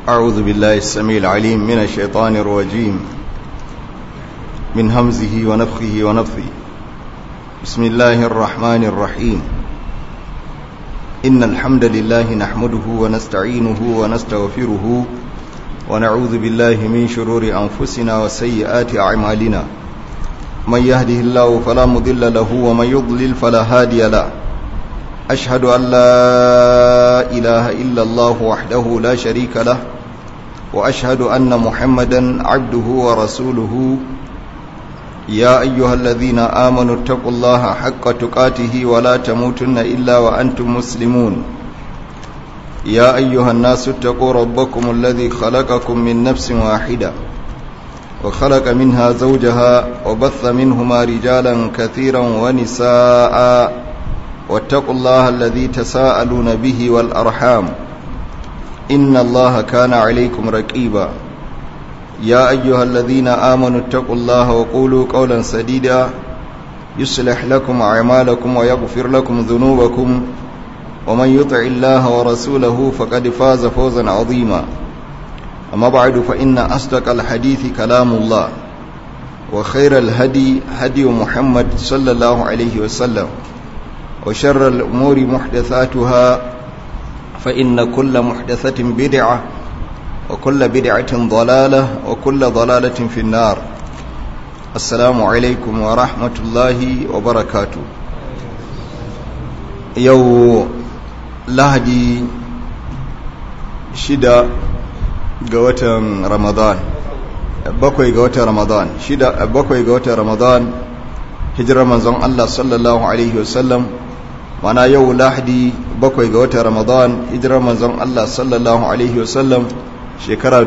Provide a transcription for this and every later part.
أعوذ بالله السميع العليم من الشيطان الرجيم من همزه ونفخه ونفثه بسم الله الرحمن الرحيم إن الحمد لله نحمده ونستعينه ونستغفره ونعوذ بالله من شرور أنفسنا وسيئات أعمالنا من يهده الله فلا مضل له ومن يضلل فلا هادي له أشهد أن لا إله إلا الله وحده لا شريك له وأشهد أن محمدا عبده ورسوله يا أيها الذين آمنوا اتقوا الله حق تقاته ولا تموتن إلا وأنتم مسلمون يا أيها الناس اتقوا ربكم الذي خلقكم من نفس واحدة وخلق منها زوجها وبث منهما رجالا كثيرا ونساء واتقوا الله الذي تساءلون به والأرحام إن الله كان عليكم رقيبا يا أيها الذين آمنوا اتقوا الله وقولوا قولا سديدا يصلح لكم أعمالكم ويغفر لكم ذنوبكم ومن يطع الله ورسوله فقد فاز فوزا عظيما أما بعد فإن أصدق الحديث كلام الله وخير الهدي هدي محمد صلى الله عليه وسلم وشر الأمور محدثاتها فإن كل محدثة بدعة وكل بدعة ضلالة وكل ضلالة في النار السلام عليكم ورحمة الله وبركاته يو لهدي شدة قوة رمضان bakwai ga watan ramadan shida bakwai ga watan ramadan hijirar manzon Allah sallallahu alaihi wasallam mana yau lahadi bakwai ga watan ramadan hijirar manzon Allah sallallahu alaihi wasallam shekara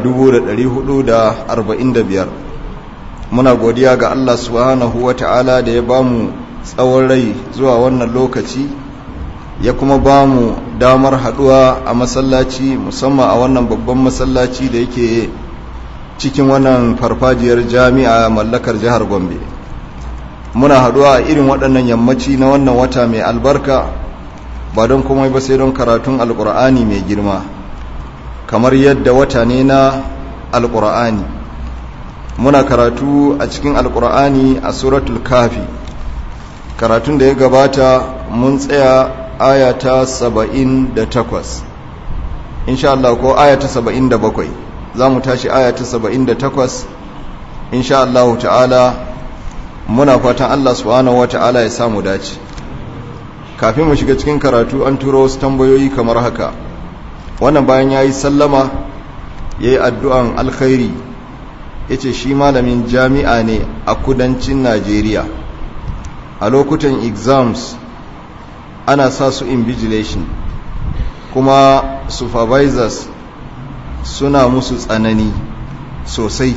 445 muna godiya ga Allah subhanahu wata'ala da ya bamu tsawon rai zuwa wannan lokaci ya kuma bamu damar haduwa a masallaci musamman a wannan babban masallaci da yake cikin wannan farfajiyar jami'a mallakar jihar gombe muna haduwa a irin waɗannan yammaci na wannan wata mai albarka ba don komai ba sai don karatun alkur'ani mai girma kamar yadda wata ne na alkur'ani muna karatu a cikin alkur'ani a suratul kafi karatun da ya gabata mun tsaya aya ta saba'in da takwas insha Allah ko aya ta saba'in da bakwai za mu tashi aya ta saba'in da takwas insha Allah ta'ala muna fatan Allah subhanahu wata'ala ya samu dace kafin mu shiga cikin karatu an turo wasu tambayoyi kamar haka wannan bayan ya yi sallama ya yi addu'an alkhairi ya ce shi malamin jami'a ne a kudancin najeriya a lokutan exams ana sa su invigilation kuma supervisors suna musu tsanani sosai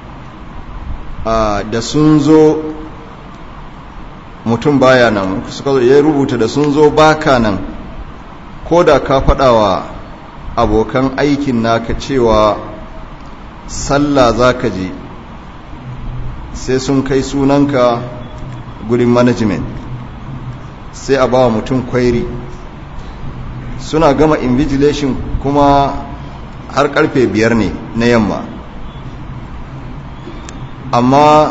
da sun zo mutum baya nan suka zo ya rubuta da sun zo baka nan ko da ka faɗawa abokan aikin naka cewa sallah za ka je sai sun kai sunanka gurin management sai a ba mutum kwairi suna gama invigilation kuma har karfe biyar ne na yamma amma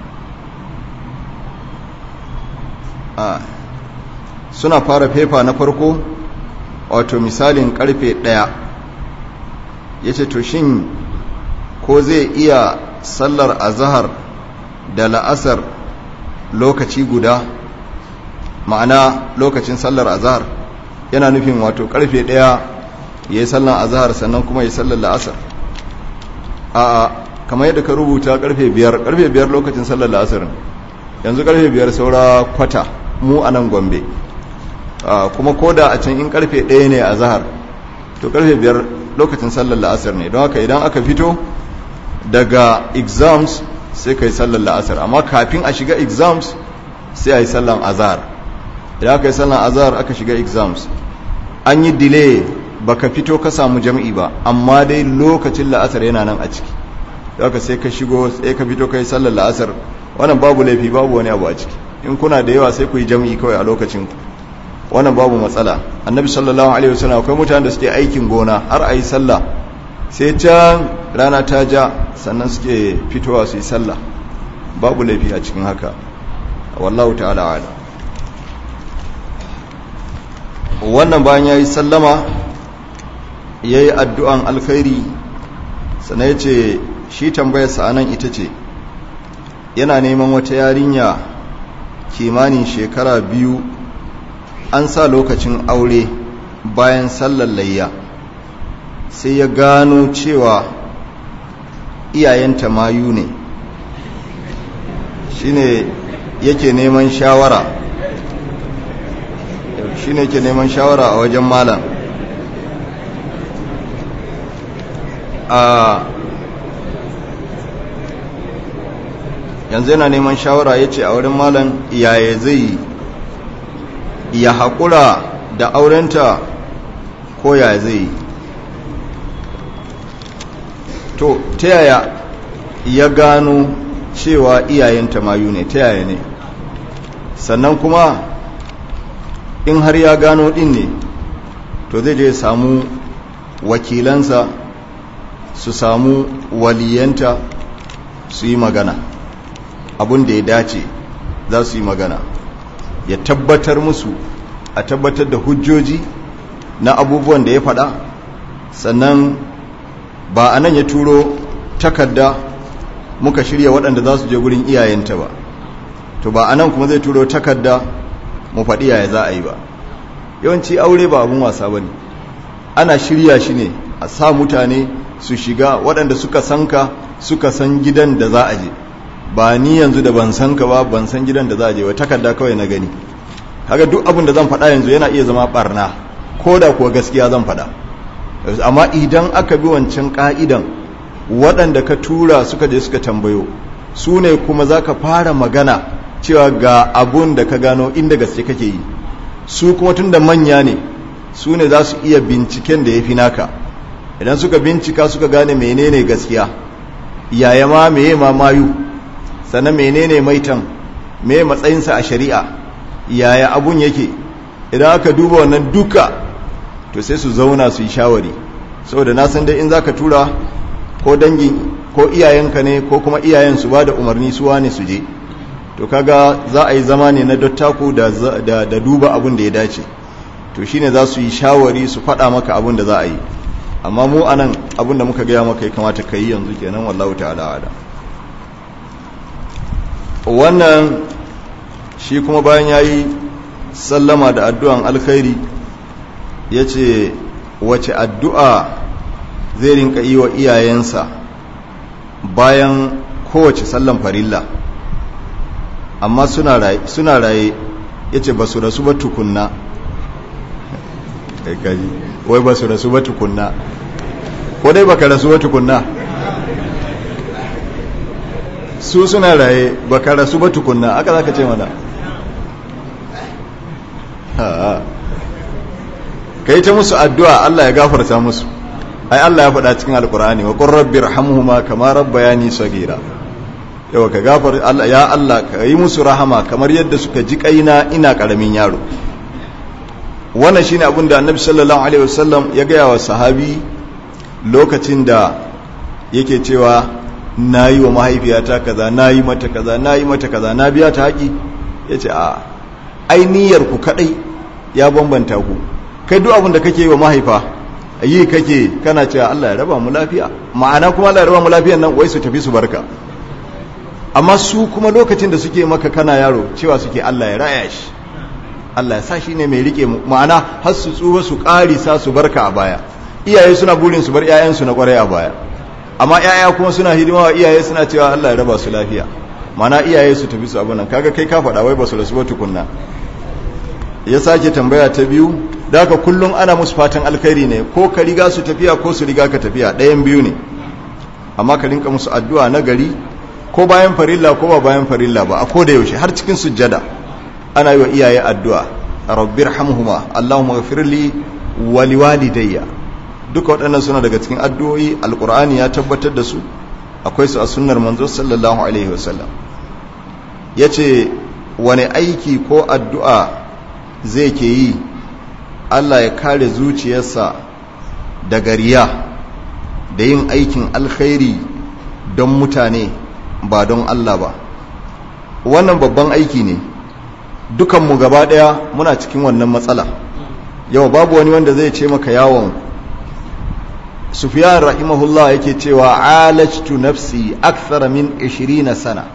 a suna fara fefa na farko wato misalin karfe ɗaya ya ce to shin ko zai iya sallar azahar da la'asar lokaci guda ma'ana lokacin sallar azahar yana nufin wato karfe ɗaya ya yi sallar azahar sannan kuma ya yi sallar la'asar a kamar yadda ka rubuta karfe biyar karfe biyar lokacin sallar la'asar yanzu karfe biyar saura kwata mu a nan gombe kuma ko da a can in karfe ɗaya ne a zahar to karfe biyar lokacin sallar la'asar ne don haka idan aka fito daga exams sai ka yi sallar la'asar amma kafin a shiga exams sai a yi sallar azahar idan aka yi sallar azahar aka shiga exams an yi delay baka fito ka samu jam'i ba amma dai lokacin la'asar yana nan a ciki don haka sai ka shigo sai ka fito ka yi sallar la'asar wannan babu laifi babu wani abu a ciki in kuna da yawa sai ku yi jam'i kawai a lokacin ku wannan babu matsala annabi sallallahu alaihi wasallam akwai mutanen da suke aikin gona har ayi sallah sai can rana ta ja sannan suke fitowa su yi sallah babu laifi a cikin haka wallahu ta'ala ala wannan bayan ya yi sallama ya yi addu'an alkhairi sannan ya ce shi tambayarsa a nan ita ce yana neman wata yarinya kimanin shekara biyu an sa lokacin aure bayan sallar layya sai ya gano cewa iyayenta mayu ne shine yake neman shawara shine yake neman shawara a wajen malam a yanzu yana neman shawara ya ce a wurin malam yaya zai ya haƙura da aurenta ko yaya zai yi to ta yaya ya gano cewa iyayenta mayu ne ta yaya ne sannan kuma in har ya gano din ne to zai je samu wakilansa su samu waliyanta su yi magana abin da ya dace za su yi magana ya tabbatar musu a tabbatar da hujjoji na abubuwan da ya faɗa sannan ba a nan ya turo takarda muka shirya waɗanda za su je gurin iyayenta ba to ba a nan kuma zai turo takarda mu faɗi yaya za a yi ba yawanci aure ba abin wasa ba ne ana shirya shi ne a sa mutane su shiga waɗanda suka san ka suka san gidan da za a je ba ni yanzu da ban san ka ba ban san gidan da za a je ba takarda kawai na gani kaga duk abin da zan faɗa yanzu yana iya zama barna ko da kuwa gaskiya zan faɗa amma idan aka bi wancan ka'idan waɗanda ka tura suka je suka tambayo su ne kuma za ka fara magana cewa ga abun da ka gano inda gaske kake yi su kuma tun da manya ne su ne za su iya binciken da ya fi naka idan suka bincika suka gane menene gaskiya yaya ma meye ma mayu sannan menene maitan me matsayinsa a shari'a yaya abun yake idan aka duba wannan duka to sai su zauna su yi shawari saboda na san dai in zaka tura ko dangi ko iyayenka ne ko kuma iyayen su ba da umarni su wane su je to kaga za a yi zama ne na dattaku da, da, da duba abun da ya dace to shine za su yi shawari su faɗa maka abun da za a yi amma mu anan abun da muka gaya maka ya kamata ka yi yanzu kenan wallahu ta'ala ala wannan shi kuma bayan ya yi sallama da addu'an alkhairi ya ce wace addu'a zai rinka yi wa iyayensa bayan kowace sallan farilla amma suna raye ya ce ba su rasu ba tukunna wai ba su rasu ba tukunna ko dai baka rasu ba tukunna su suna raye baka rasu ba tukunna aka za ka ce mana ka yi ta musu addu'a Allah ya gafarta musu ai Allah ya faɗa cikin alkur'ani wa ƙurrabbi rahamuhuma kama rabbayani sagira yawa ka gafar Allah ya Allah ka yi musu rahama kamar yadda suka ji kaina ina ƙaramin yaro wannan shine abin da annabi sallallahu alaihi wasallam ya gaya wa sahabi lokacin da yake cewa na yi wa mahaifiyata kaza na yi mata kaza na yi mata kaza na biya ta haƙi ya ce a ainihiyar ku kaɗai ya bambanta ku kai duk abin da kake yi wa mahaifa yi kake kana cewa Allah ya raba mu lafiya ma'ana kuma Allah ya raba mu lafiyan nan wai su tafi su barka amma su kuma lokacin da suke maka kana yaro cewa suke Allah ya raya shi Allah ya sa shi ne mai rike mu ma'ana har su tsuwa su ƙarisa su barka a baya iyaye suna burin su bar 'ya'yansu na kwarai a baya amma 'ya'ya kuma suna hidima wa iyaye suna cewa Allah ya raba su lafiya ma'ana iyaye su tafi su abin nan kaga kai ka faɗa wai ba su rasu ba tukunna ya sake tambaya ta biyu da haka kullum ana musu fatan alkhairi ne ko ka riga su tafiya ko su riga ka tafiya ɗayan biyu ne amma ka rinka musu addu'a na gari ko bayan farilla ko ba bayan farilla ba a koda yaushe har cikin sujjada ana yi wa iyaye addu'a rabbir hamhuma allahumma ghafirli wa liwalidayya duka waɗannan suna daga cikin addu'o'i alqur'ani ya tabbatar da su akwai su a sunnar manzo sallallahu alaihi wasallam yace wani aiki ko addu'a zai ke yi Allah ya kare zuciyarsa daga riya da yin aikin alkhairi don mutane ba don Allah ba wannan babban aiki ne dukanmu gaba daya muna cikin wannan matsala yau babu wani wanda zai ce maka yawon sufiyan rahimahullah yake cewa alajtu nafsi akthara min 20 sana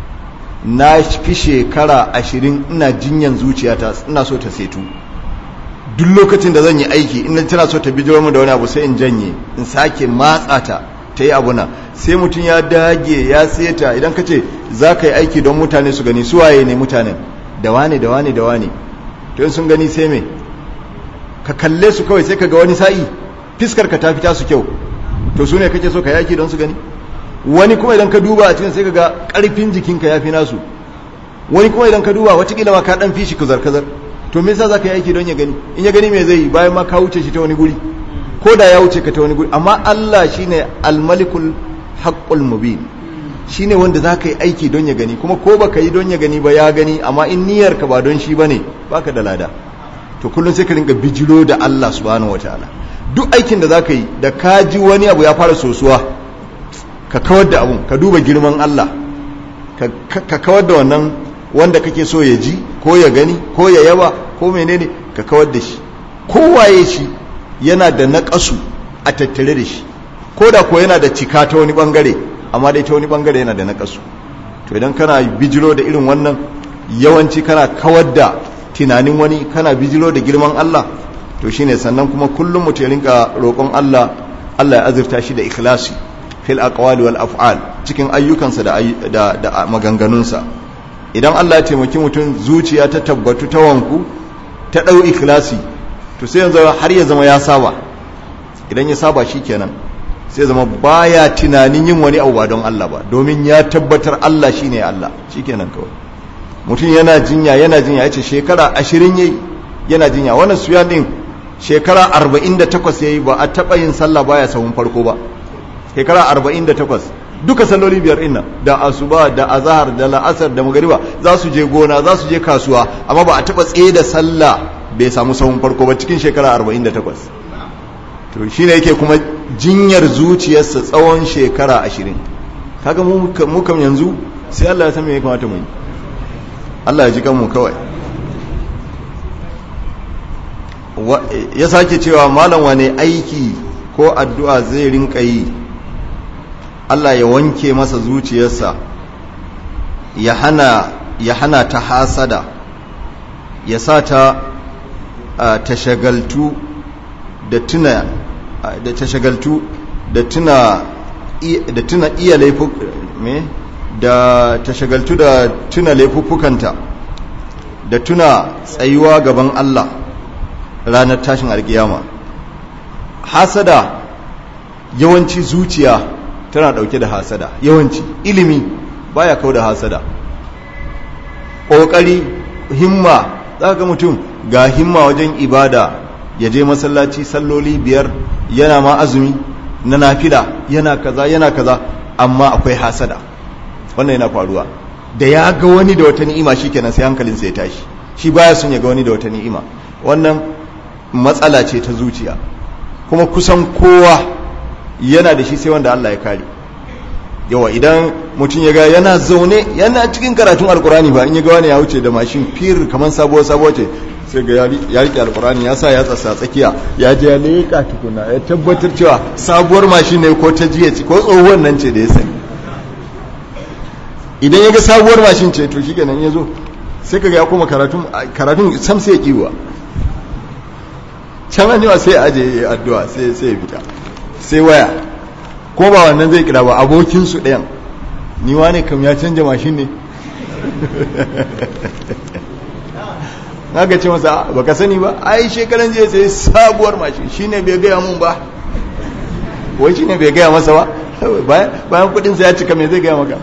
na fi shekara 20 ina jinyan zuciyata ina so ta setu duk lokacin da zan yi aiki ina tana so ta bijiro mu da wani abu sai in janye in sake matsa ta ta yi abuna sai mutum ya dage ya seta idan ka ce za ka yi aiki don mutane su gani su waye ne mutanen da wane da wane da wane to in sun gani sai me ka kalle su kawai sai ka ga wani sa'i fiskar ka ta fita su kyau to su ne kake so ka yi aiki don su gani wani kuma idan ka duba a cikin sai ka ga karfin jikinka ya fi nasu wani kuma idan ka duba watakila ma ka dan fi shi kazar kazar to me yasa za ka yi aiki don ya gani in ya gani me zai yi bayan ma ka wuce shi ta wani guri ko da ya wuce ka ta wani guri amma Allah shine al-malikul haqqul mubin shine wanda za ka yi aiki don ya gani kuma ko baka yi don ya gani ba ya gani amma in niyyar ka ba don shi bane baka da lada to kullum sai ka rinka bijiro da Allah subhanahu wataala duk aikin da za ka yi da ka ji wani abu ya fara sosuwa ka kawar da abun ka duba girman Allah ka kawar da wannan wanda kake so ya ji ko ya gani ko ya yaba ko menene ka kawar da shi kowaye shi yana da naƙasu a tattare da shi ko da ko yana da cika ta wani bangare amma dai ta wani bangare yana da naƙasu to idan kana bijiro da irin wannan yawanci kana kawar da tunanin wani kana bijiro da girman Allah to shine sannan kuma kullum mutum ya rinka roƙon Allah Allah ya azurta shi da ikhlasi fil aqwali wal af'al cikin ayyukansa da da, da maganganunsa idan Allah ya taimaki mutum zuciya ta tabbatu ta wanku ta dau ikhlasi to sai yanzu har ya zama ya saba idan ya saba shikenan sai zama baya tunanin yin wani abu ba don Allah ba domin ya tabbatar Allah shine Allah shikenan kawai mutum yana jinya yana jinya yace shekara 20 yayi yana jinya wannan suyan din shekara 48 yayi ba a taba yin sallah baya sahun farko ba shekara 48 duka salloli biyar inna da asuba da azhar da la'asar da magariba za su je gona za su je kasuwa amma ba a taba tsaye da sallah bai samu sahun farko ba cikin shekara 48 to shine yake kuma jinyar zuciyarsa tsawon shekara 20 kaga mu kam yanzu sai Allah ya san me ya kamata mu yi Allah ya ji kanmu kawai ya sake cewa malam wane aiki ko addu'a zai rinka yi Allah ya wanke masa zuciyarsa ya hana ya hana ta hasada ya sa ta ta shagaltu da tuna da ta shagaltu da tuna da tuna iya laifu me da ta shagaltu da tuna laifuffukanta da tuna tsayuwa gaban Allah ranar tashin alkiyama hasada yawanci zuciya tana dauke da hasada yawanci ilimi baya kau da hasada ƙoƙari himma za ga mutum ga himma wajen ibada ya je masallaci salloli biyar yana ma azumi na nafila yana kaza yana kaza amma akwai hasada wannan yana faruwa da ya ga wani da wata ni'ima shikenan sai hankalinsa ya tashi shi baya son ya ga wani da wata ni'ima wannan matsala ce ta zuciya kuma kusan kowa yana da shi sai wanda Allah ya kare yawa idan mutum ya ga yana zaune yana cikin karatun alkurani ba in ya ga wani ya wuce da mashin fir kamar sabuwar sabuwar ce sai ga ya rike alkurani ya sa ya tsasa tsakiya ya je ya leka tukuna ya tabbatar cewa sabuwar mashin ne ko ta jiya ko tsohuwar nan ce da ya sani idan ya ga sabuwar mashin ce to shi kenan ya zo sai ka ga ya koma karatun karatun sam sai ya kiwa can an yawa sai aje ya addu'a sai sai ya fita sai waya ko ba wannan zai kira ba abokin su ɗayan ni wane kam ya canja mashin ne ga ce masa baka sani ba ai shekaran jiya sai sabuwar mashin shine bai gaya mun ba wai shine bai gaya masa ba bayan kudin sa ya cika me zai gaya maka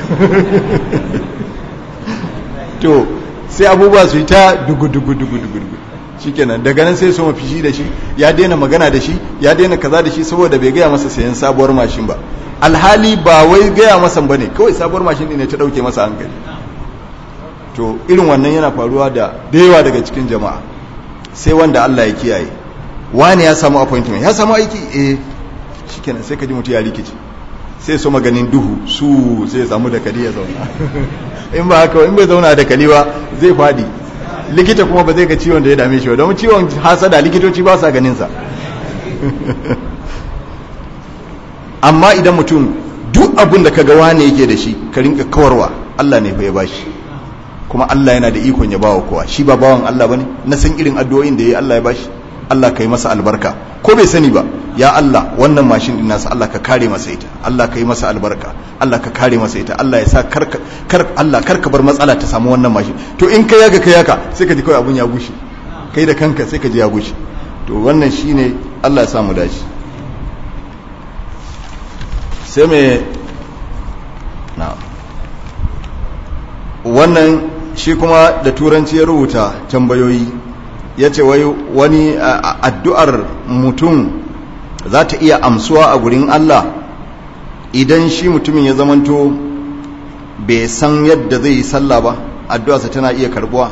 to sai abubuwa su yi ta dugu dugu dugu dugu shikenan daga nan sai su mafishi da shi ya daina magana da shi ya daina kaza da shi saboda bai gaya masa sayan sabuwar mashin ba alhali ba wai gaya masa bane kawai sabuwar mashin ne ta dauke masa hankali to irin wannan yana faruwa da yawa daga cikin jama'a sai wanda Allah ya kiyaye wani ya samu appointment ya samu aiki eh shikenan sai ka ji mutum ya rikici sai so maganin duhu su sai ya samu dakali ya zauna in ba haka in bai zauna dakali ba zai fadi likita kuma ba zai ga ciwon da ya dame shi ba don ciwon hasada likitoci ba sa ganin sa amma idan mutum duk abin da kaga wane yake da shi ka rinka kawarwa Allah ne fa ya bashi kuma Allah yana da ikon ya bawa kowa shi ba bawan Allah bane na san irin addu'o'in da yayi Allah ya bashi Allah kai masa albarka ko bai sani ba ya Allah wannan mashin din nasa Allah ka kare masa ita Allah ka yi masa albarka Allah ka kare masa ita Allah ya sa kar kar Allah kar ka bar matsala ta samu wannan mashin to in kai yaga kai yaka sai ka ji kawai abun ya gushe kai da kanka sai ka ji ya gushe to wannan shine Allah ya sa mu dace sai me na wannan shi kuma da turanci ya rubuta tambayoyi ya ce wai wani addu'ar mutum za ta iya amsuwa a gurin Allah idan shi mutumin ya zamanto bai san yadda zai yi sallah ba addu'arsa tana iya karbuwa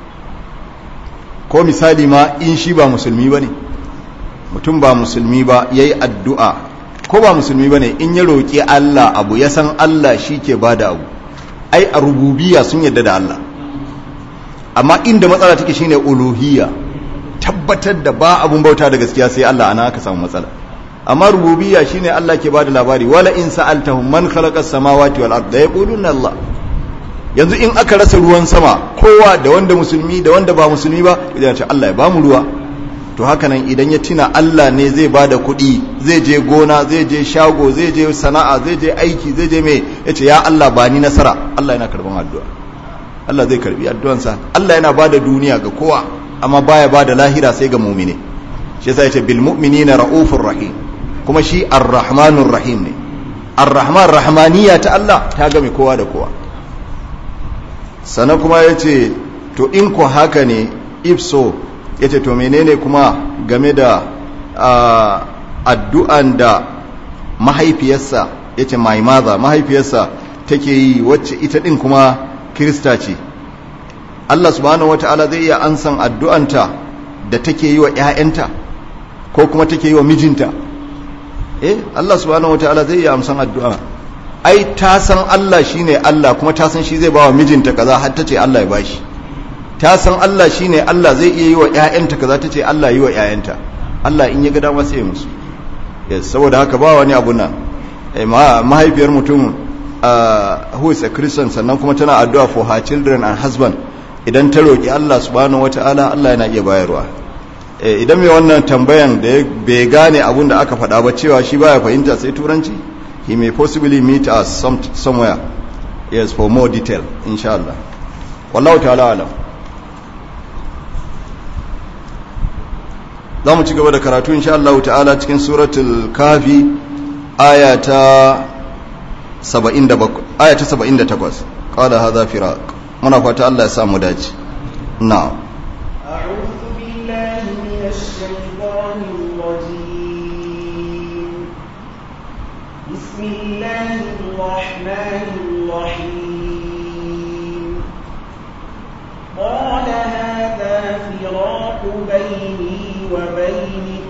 ko misali ma in shi ba musulmi ba ne mutum ba musulmi ba ya yi addu'a ko ba musulmi ba ne in ya roƙi Allah abu ya san Allah shi ke ba da abu ai a rububiya sun yadda da Allah amma inda matsala take shine uluhiyya tabbatar da ba abun bauta da gaskiya sai Allah ana aka samu matsala amma rububiyya shine Allah ke bada labari wala in sa'altahum man khalaqa samawati wal arda yaquluna Allah yanzu in aka rasa ruwan sama kowa da wanda musulmi da wanda ba musulmi ba idan ya ce Allah ya bamu ruwa to haka nan idan ya tina Allah ne zai bada kuɗi zai je gona zai je shago zai je sana'a zai je aiki zai je me yace ya Allah ba ni nasara Allah yana karban addu'a Allah zai karbi addu'ansa Allah yana bada duniya ga kowa amma baya bada lahira sai ga mu'mine shi yasa yace bil mu'minina raufur rahim kuma shi ar-rahmanur rahim ne ar-rahman rahmaniya ta Allah ta game kowa da kowa sannan kuma yace to in ko haka ne if so yace to menene kuma game da addu'an da mahaifiyarsa yace my mother mahaifiyarsa take yi wacce ita din kuma kirista ce Allah subhanahu wata'ala zai iya ansan addu'anta da take yi wa ‘ya'yanta ko kuma take yi wa mijinta eh Allah subhanahu wata'ala zai iya amsan addu'a ai ta san Allah shine Allah kuma ta san shi zai ba wa mijinta kaza har ta ce Allah ya bashi ta san Allah shine Allah zai iya yi wa ‘ya'yanta kaza ta ce Allah yi wa ‘ya'yanta Allah in ya ga dama sai musu yes saboda haka ba wani abu nan mahaifiyar mutum uh, who is a Christian sannan kuma tana addu'a for her children and husband idan ta roƙi Allah subhanahu wata'ala Allah yana iya bayarwa idan mai wannan tambayan da bai gane abun da aka faɗa ba cewa shi baya fahimta sai turanci he may possibly meet us some, somewhere yes for more detail insha Allah wallahu ta'ala alam za mu ci gaba da karatu insha Allah ta'ala cikin suratul kafi aya ta 77 aya ta 78 qala hadha firaq muna fata Allah ya sa mu dace na'am a'udhu billahi minash shaitanir rajim bismillahir rahmanir rahim qala hadha firaq bayni wa baynik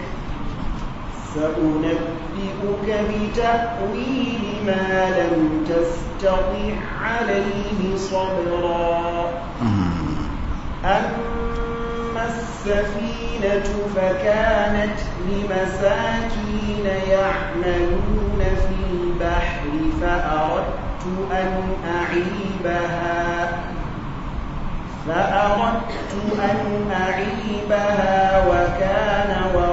سأنبئك بتأويل ما لم تستطع عليه صبرا أما السفينة فكانت لمساكين يعملون في البحر فأردت أن أعيبها فأردت أن أعيبها وكان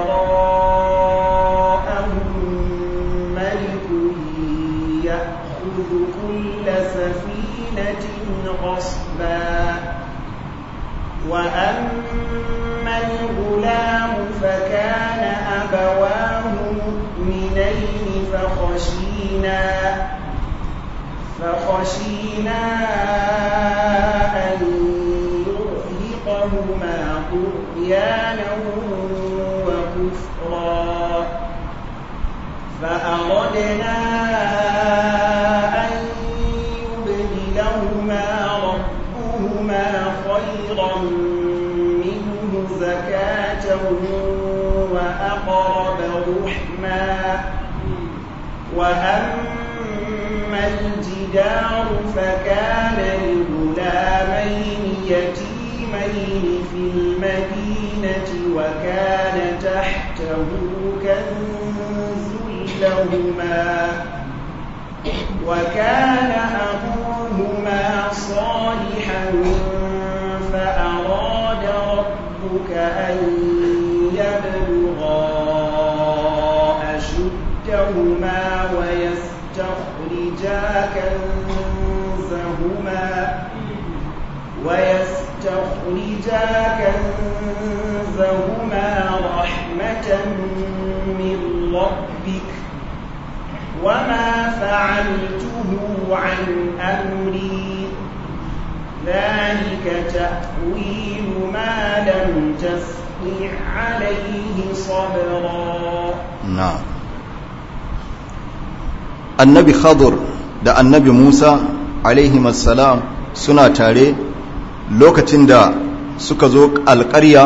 وراءهم ملك يأخذ كل سفينة غصبا وأما الغلام فكان أبواه مؤمنين فخشينا فخشينا أن يرهقهما طغيانا وكفرا فأردنا أن يبدلهما ربهما خيرا منه زكاة وأقرب رحما وأما الجدار فكان لغلامين يتيمين في المدينة وكان تحته كنز لهما وكان أبوهما صالحا فأراد ربك أن يبلغا أشدهما ويستخرجا كنزهما ويستخرجا كنزهما رحمة من ربك وما فعلته عن أمري ذلك تأويل ما لم تستطع عليه صبرا na'am annabi khadur da annabi musa alaihimassalam suna tare lokacin da suka zo alƙarya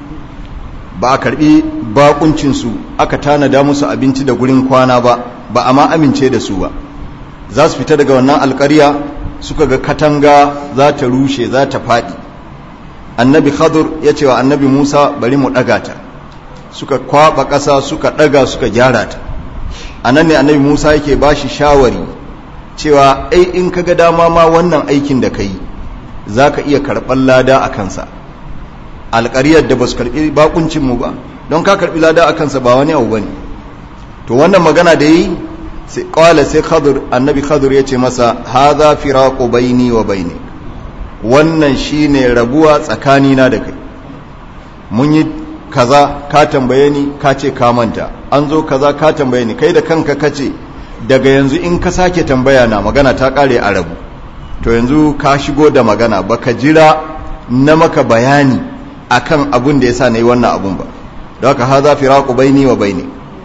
ba a karbi bakuncinsu aka tanada musu abinci da gurin kwana ba ba a ma amince da su ba za su fita daga wannan alƙarya suka ga katanga za ta rushe za ta faɗi annabi khadur ya ce wa annabi musa bari mu ɗaga ta suka kwaba ƙasa suka ɗaga suka gyara ta a nan ne annabi musa yake ba shi shawari cewa ai in ka ga dama ma wannan aikin da ka yi za ka iya karɓar lada a kansa alƙariyar da ba su karɓi bakuncinmu ba don ka karɓi lada a kansa ba wani abu ba ne to wannan magana da yi sai ƙwala sai khadur annabi khadur ya ce masa haza firaku baini wa baini wannan shine rabuwa tsakanina da kai mun yi kaza ka tambaye ni ka ce ka manta an zo kaza ka tambaye ni kai da kanka ka ce daga yanzu in ka sake tambaya na magana ta kare a rabu to yanzu ka shigo da magana baka jira na maka bayani akan abun da yasa nayi wannan abun ba don haka haza firaqu baini wa baini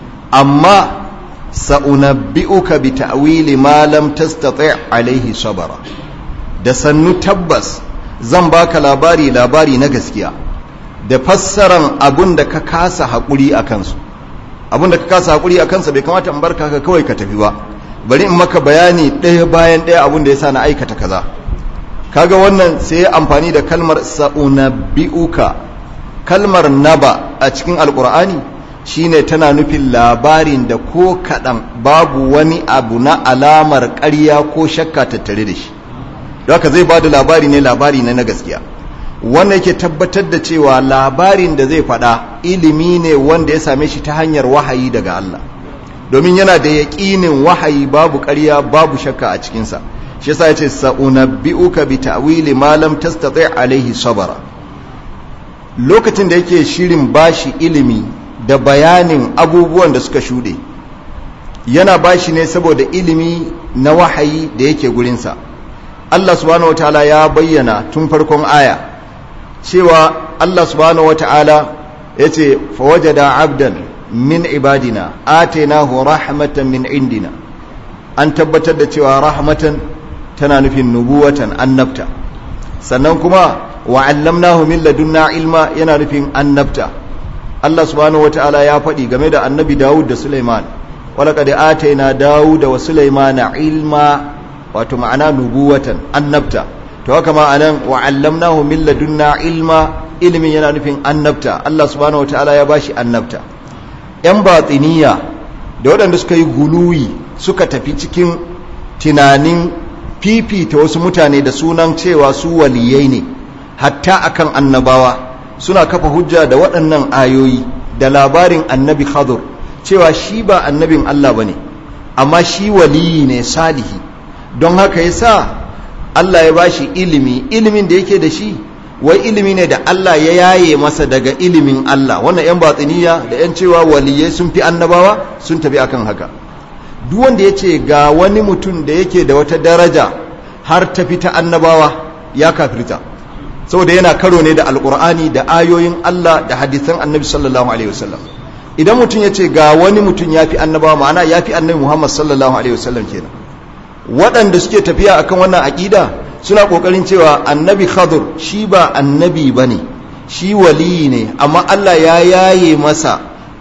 amma sa'unabbi'uka bi ta'wili ma lam tastati' alaihi sabara da sannu tabbas zan baka labari labari na gaskiya da fassaran abun da ka kasa haƙuri a kansu abun da ka kasa haƙuri a kansa bai kamata in barka ka kawai ka tafi ba bari in maka bayani ɗaya bayan ɗaya abun da ya sa na aikata kaza kaga wannan sai ya amfani da kalmar sa'unabbi'uka kalmar naba a cikin alƙur'ani shine tana nufin labarin da ko kaɗan babu wani abu na alamar ƙarya ko shakka tattare da shi don haka zai ba da labari ne labari ne na gaskiya wannan yake tabbatar da cewa labarin da zai faɗa ilimi ne wanda ya same shi ta hanyar wahayi daga Allah domin yana da yaƙinin wahayi babu ƙarya babu shakka a cikinsa shi yasa yace sa'unabbi'uka bi ta'wili ma lam tastati' alaihi sabara lokacin da yake shirin bashi ilimi da bayanin abubuwan da suka shuɗe yana bashi ne saboda ilimi na wahayi da yake gurinsa Allah subhanahu wataala ya bayyana tun farkon aya cewa Allah subhanahu wata'ala ya ce fawajada abdan min ibadina atainahu rahmatan min indina an tabbatar da cewa rahmatan tana nufin nubuwatan annabta sannan kuma wa allamnahu min ladunna ilma yana nufin annabta Allah subhanahu wata'ala ya faɗi game da annabi Dawud da Sulaiman walaqad ataina Dawud wa Sulaimana ilma wato ma'ana nubuwatan annabta to haka ma anan wa allamnahu min ladunna ilma ilimin yana nufin annabta Allah subhanahu wataala ya bashi annabta yan batiniya da waɗanda suka yi guluwi suka tafi cikin tunanin fifita wasu mutane da sunan cewa su waliyai ne hatta akan annabawa suna kafa hujja da waɗannan ayoyi da labarin annabi khadur cewa shi ba annabin Allah bane amma shi waliyi ne salihi don haka yasa Allah ya bashi ilimi ilimin da yake da shi wai ilimi ne da Allah ya yaye masa daga ilimin Allah wannan yan batsiniya da yan cewa waliyai sun fi annabawa sun tafi akan haka duk wanda ya ce ga wani mutum da yake da wata daraja har ta fi ta annabawa ya kafirta saboda yana karo ne da alkur'ani da ayoyin Allah da hadisan annabi sallallahu alaihi wasallam idan mutum ya ce ga wani mutum ya fi annabawa ma'ana ya fi annabi muhammad sallallahu alaihi wasallam kenan waɗanda suke tafiya akan wannan aƙida suna ƙoƙarin cewa annabi khadur shi ba annabi ba ne shi waliyi ne amma Allah ya yaye masa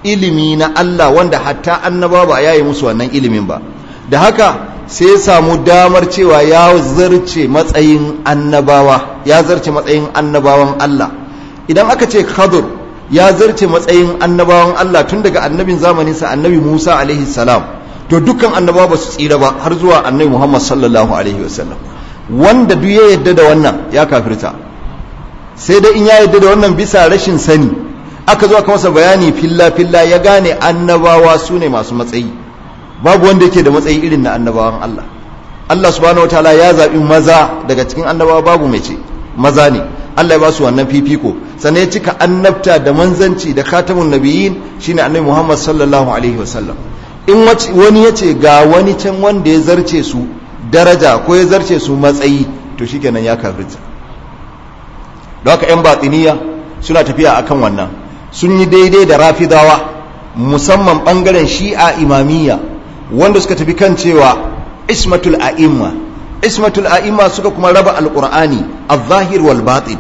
ilimi na Allah wanda hatta annaba ba ya yi musu wannan ilimin ba da haka sai ya samu damar cewa ya zarce matsayin annabawa ya zarce matsayin annabawan Allah idan aka ce khadur ya zarce matsayin annabawan Allah tun daga annabin zamaninsa annabi Musa alaihi salam to dukkan annabawa ba su tsira ba har zuwa annabi Muhammad sallallahu alaihi wasallam wanda duk ya yadda da wannan ya kafirta sai dai in ya yadda da wannan bisa rashin sani aka zo aka masa bayani filla filla ya gane annabawa su ne masu matsayi babu wanda yake da matsayi irin na annabawan Allah Allah subhanahu wataala ya zaɓi maza daga cikin annabawa babu mai ce maza ne Allah ya ba su wannan fifiko sannan ya cika annabta da manzanci da khatamun nabiyyin shine annabi Muhammad sallallahu alaihi wasallam in wani ya ce ga wani can wanda ya zarce su daraja ko ya zarce su matsayi to shikenan ya kafirta don haka 'yan batiniya suna tafiya akan wannan sun yi daidai da rafidawa musamman bangaren shi'a imamiyya wanda suka tafi kan cewa ismatul a'imma ismatul a'imma suka kuma raba alqur'ani az-zahir wal batin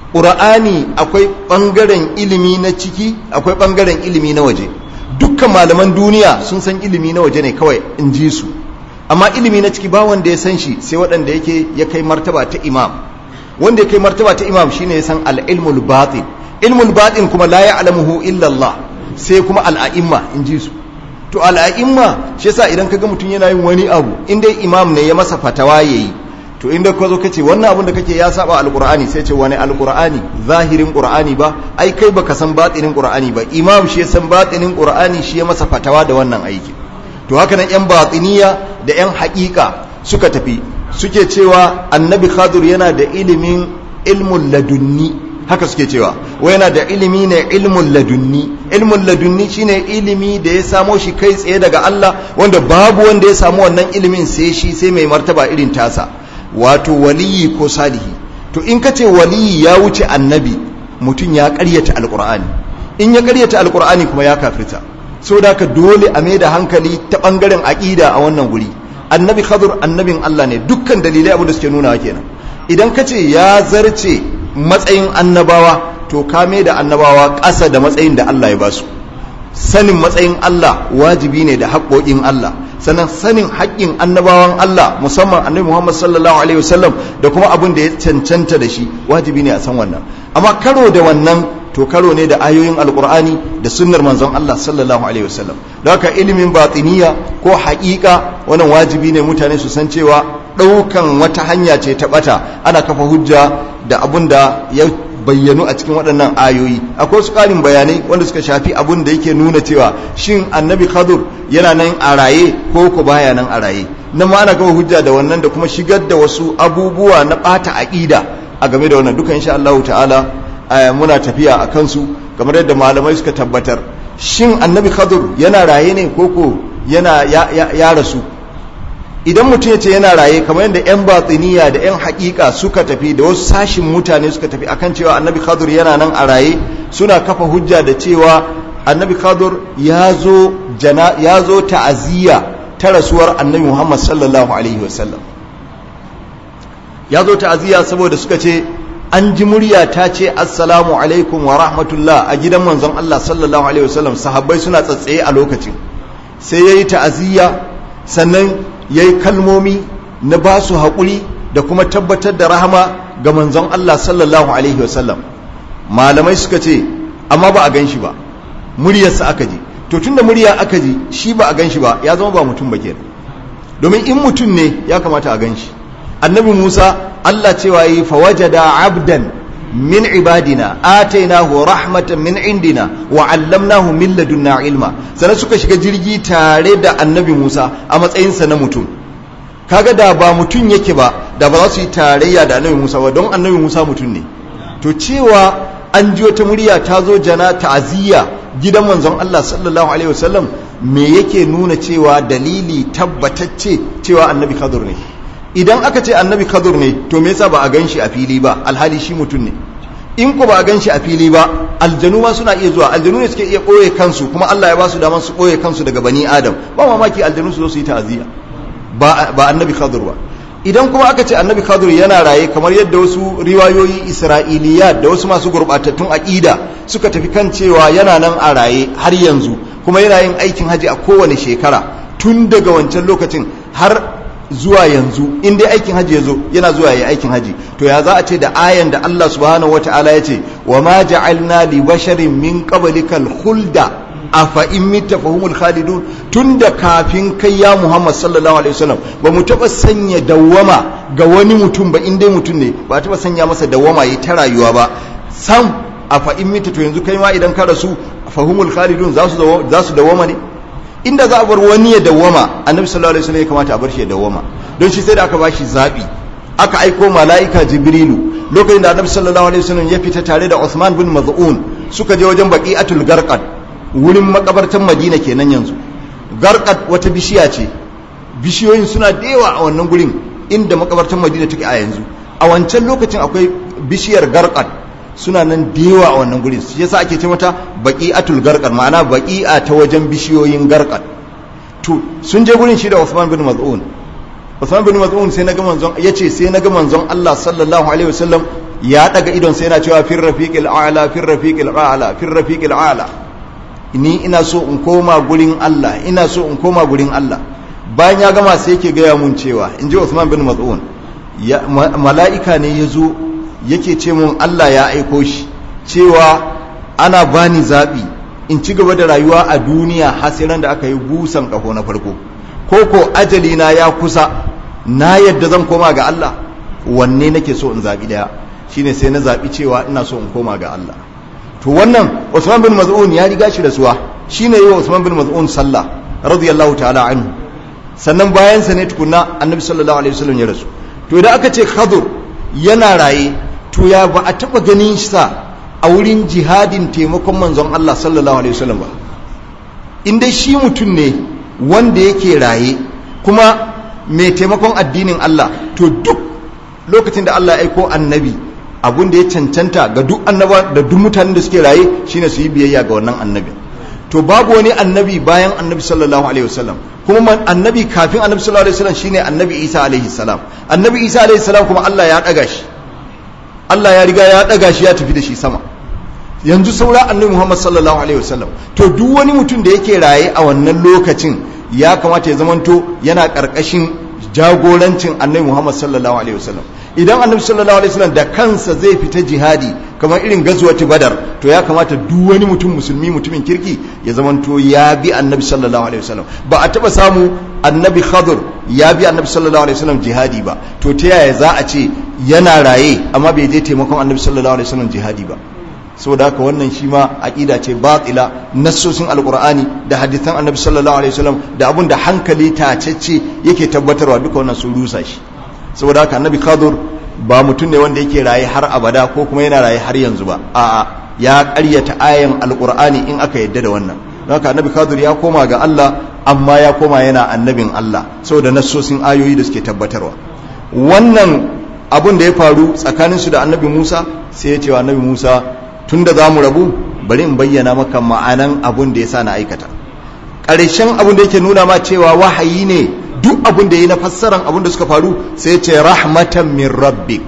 qur'ani akwai bangaren ilimi na ciki akwai bangaren ilimi na waje dukkan malaman duniya sun san ilimi na waje ne kawai in ji su amma ilimi na ciki ba wanda ya san shi sai waɗanda yake ya kai martaba ta imam wanda ya kai martaba ta imam shine ya san al-ilmul batin ilmul batin kuma la ya'lamuhu illa Allah sai kuma al'a'imma in ji su to al'a'imma shi yasa idan kaga mutum yana yin wani abu in dai imam ne ya masa fatawa yayi to inda ka zo kace wannan abun da kake ya saba alqur'ani sai ce wani alqur'ani zahirin qur'ani ba ai kai baka san batinin qur'ani ba imam shi ya san batinin qur'ani shi ya masa fatawa da wannan aiki to haka nan yan batiniya da yan haƙiƙa suka tafi suke cewa annabi khadir yana da ilimin ilmun ladunni haka suke cewa wai yana da ilimi ne ilmun ladunni ilmun ladunni shine ilimi da ya samo shi kai tsaye daga Allah wanda babu wanda ya samu wannan ilimin sai shi sai mai martaba irin tasa wato waliyi ko salihi to in ka ce waliyi ya wuce annabi mutum ya karyata alkur'ani in ya karyata alkur'ani kuma ya kafirta saboda haka dole a mai da hankali ta bangaren aqida a wannan guri annabi khadir annabin Allah ne dukkan dalilai abu da suke nuna kenan idan ka ce ya zarce matsayin annabawa to kame da annabawa ƙasa da matsayin da Allah ya basu sanin matsayin Allah wajibi ne da haƙoƙin Allah sannan sanin haƙƙin annabawan Allah musamman annabi Muhammad sallallahu alaihi wasallam da kuma abin da ya cancanta da shi wajibi ne a san wannan amma karo da wannan to karo ne da ayoyin alkur'ani da sunnar manzon Allah sallallahu alaihi wasallam da haka ilimin batiniya ko haƙiƙa wannan wajibi ne mutane su san cewa ɗaukan wata hanya ce ta ɓata ana kafa hujja da abun da ya bayyanu a cikin waɗannan ayoyi akwai su ƙarin bayanai wanda suka shafi abun da yake nuna cewa shin annabi khadur yana nan a raye ko ko baya nan a raye nan ma ana kafa hujja da wannan da kuma shigar da wasu abubuwa na ɓata aƙida a game da wannan duka insha Allah ta'ala muna tafiya a kansu kamar yadda malamai suka tabbatar shin annabi khadur yana raye ne ko ko yana ya rasu idan mutum ya ce yana raye kamar yadda 'yan batsiniya da 'yan hakika suka tafi da wasu sashin mutane suka tafi akan cewa annabi khadur yana nan a raye suna kafa hujja da cewa annabi khadur ya zo ta'aziyya ta rasuwar annabi muhammad sallallahu alaihi wasallam ya zo ta'aziyya saboda suka ce an ji murya ta ce assalamu alaikum wa rahmatullah a gidan manzon Allah sallallahu alaihi wasallam sahabbai suna tsatsaye a lokacin sai yayi ta'aziyya sannan yayi kalmomi na ba su haƙuri da kuma tabbatar da rahama ga manzon Allah sallallahu alaihi wasallam malamai suka ce amma ba a gan shi ba muryarsa aka ji to tunda murya aka ji shi ba a gan shi ba ya zama ba mutum ba kenan domin in mutum ne ya kamata a gan shi annabi Musa Allah cewa yi fawajada abdan min ibadina atainahu rahmatan min indina wa allamnahu min ladunna ilma sannan suka shiga jirgi tare da annabi Musa a matsayinsa na mutum kaga da ba mutum yake ba da ba za su yi tarayya da annabi Musa ba don annabi Musa mutum ne to cewa an ji wata murya ta zo jana ta'aziyya gidan manzon Allah sallallahu alaihi wasallam me yake nuna cewa dalili tabbatacce cewa annabi Khadir ne idan aka ce annabi Khadir ne to me yasa ba a ganshi a fili ba alhali shi mutum ne in ko ba a ganshi a fili ba aljanu ma suna iya zuwa aljanu ne suke iya ɓoye kansu kuma Allah ya ba su daman su ɓoye kansu daga bani adam ba mamaki aljanu su zo su yi ta'aziyya ba ba annabi Khadir ba idan kuma aka ce annabi khadir yana raye kamar yadda wasu riwayoyi isra'iliya da wasu masu gurbatattun aƙida suka tafi kan cewa yana nan a raye har yanzu kuma yana yin aikin haji a kowane shekara tun daga wancan lokacin har zuwa yanzu in dai aikin haji ya zo yana zuwa ya aikin haji to ya za a ce da ayan da Allah subhanahu wata'ala ya ce wa ma ja'alna li basharin min qablikal khulda afa in mitta fahumul khalidun tunda kafin kai ya Muhammad sallallahu alaihi wasallam ba mu taba sanya dawwama ga wani mutum ba in dai mutum ne ba taba sanya masa dawwama yi ta rayuwa ba sam afa in mitta to yanzu kai ma idan ka rasu fahumul khalidun za su za su dawwama ne inda za a bar wani ya dawwama annabi sallallahu alaihi wasallam ya kamata a bar shi ya dawwama don shi sai da aka bashi zabi aka aiko mala'ika jibrilu lokacin da annabi sallallahu alaihi wasallam ya fita tare da Uthman bin Maz'un suka je wajen baqi'atul garqad wurin makabartan Madina kenan yanzu garqad wata bishiya ce bishiyoyin suna da yawa a wannan gurin inda makabartan Madina take a yanzu a wancan lokacin akwai bishiyar garqad suna nan da yawa a wannan gurin shi yasa ake ce mata baqi'atul garqad ma'ana baqi'a ta wajen bishiyoyin garqad to sun je gurin shi da Uthman bin Maz'un Uthman bin Maz'un sai naga manzon yace sai naga manzon Allah sallallahu alaihi wasallam ya daga idon sai yana cewa fir rafiqil a'la fir rafiqil a'la fir rafiqil a'la ni ina so in koma gurin Allah ina so in koma gurin Allah bayan ya gama sai yake gaya mun cewa in ji Uthman bin Maz'un mala'ika ne ya zo yake ce mun Allah ya aiko shi cewa ana bani zaɓi in ci gaba da rayuwa a duniya hasiran da aka yi busan ƙaho na farko ko ko ajali na ya kusa na yadda zan koma ga Allah wanne nake so in zaɓi ɗaya shine sai na zaɓi cewa ina so in koma ga Allah to wannan Usman bin Maz'un ya riga shi rasuwa shine yi wa Usman bin Maz'un sallah radiyallahu ta'ala anhu sannan bayan sa ne tukunna annabi sallallahu alaihi wasallam ya rasu to idan aka ce Khadir yana raye to ya ba a taba ganin sa a wurin jihadin taimakon manzon Allah sallallahu alaihi wasallam ba in dai shi mutum ne wanda yake raye kuma mai taimakon addinin Allah to duk lokacin da Allah ya aiko annabi abun da ya cancanta ga duk annaba da duk mutanen da suke raye shine su yi biyayya ga wannan annabi to babu wani annabi bayan annabi sallallahu alaihi wasallam kuma annabi kafin annabi sallallahu alaihi wasallam shine annabi Isa alaihi salam annabi Isa alaihi salam kuma Allah ya daga shi Allah ya riga ya daga shi ya tafi da shi sama yanzu saura annabi Muhammad sallallahu alaihi wasallam to duk wani mutum da yake raye a wannan lokacin ya kamata ya zamanto yana karkashin jagorancin annabi Muhammad sallallahu alaihi wasallam idan annabi sallallahu alaihi wasallam da kansa zai fita jihadi kamar irin gazuwati badar to ya kamata duk wani mutum musulmi mutumin kirki ya zamanto ya bi annabi sallallahu alaihi wasallam ba a taba samu annabi khadir ya bi annabi sallallahu alaihi wasallam jihadi ba to ta yaya za a ce yana raye amma bai je taimakon annabi sallallahu alaihi wasallam jihadi ba saboda haka wannan shi ma aqida ce batila nassosin alqur'ani da hadisan annabi sallallahu alaihi wasallam da abun da hankali tacece yake tabbatarwa duka wannan sun rusa shi saboda haka annabi khadir ba mutum ne wanda yake raye har abada ko kuma yana raye har yanzu ba a'a ya ƙaryata ayan alqur'ani in aka yadda da wannan don haka annabi khadir ya koma ga Allah amma ya koma yana annabin Allah saboda nassosin ayoyi da suke tabbatarwa wannan abun da ya faru tsakaninsu da annabi Musa sai ya ce wa annabi Musa tunda za mu rabu bari in bayyana maka ma'anan abun da ya sa na aikata ƙarshen abun da yake nuna ma cewa wahayi ne duk abun da ya yi na fassaran abun da suka faru sai ya ce rahmatan min rabbik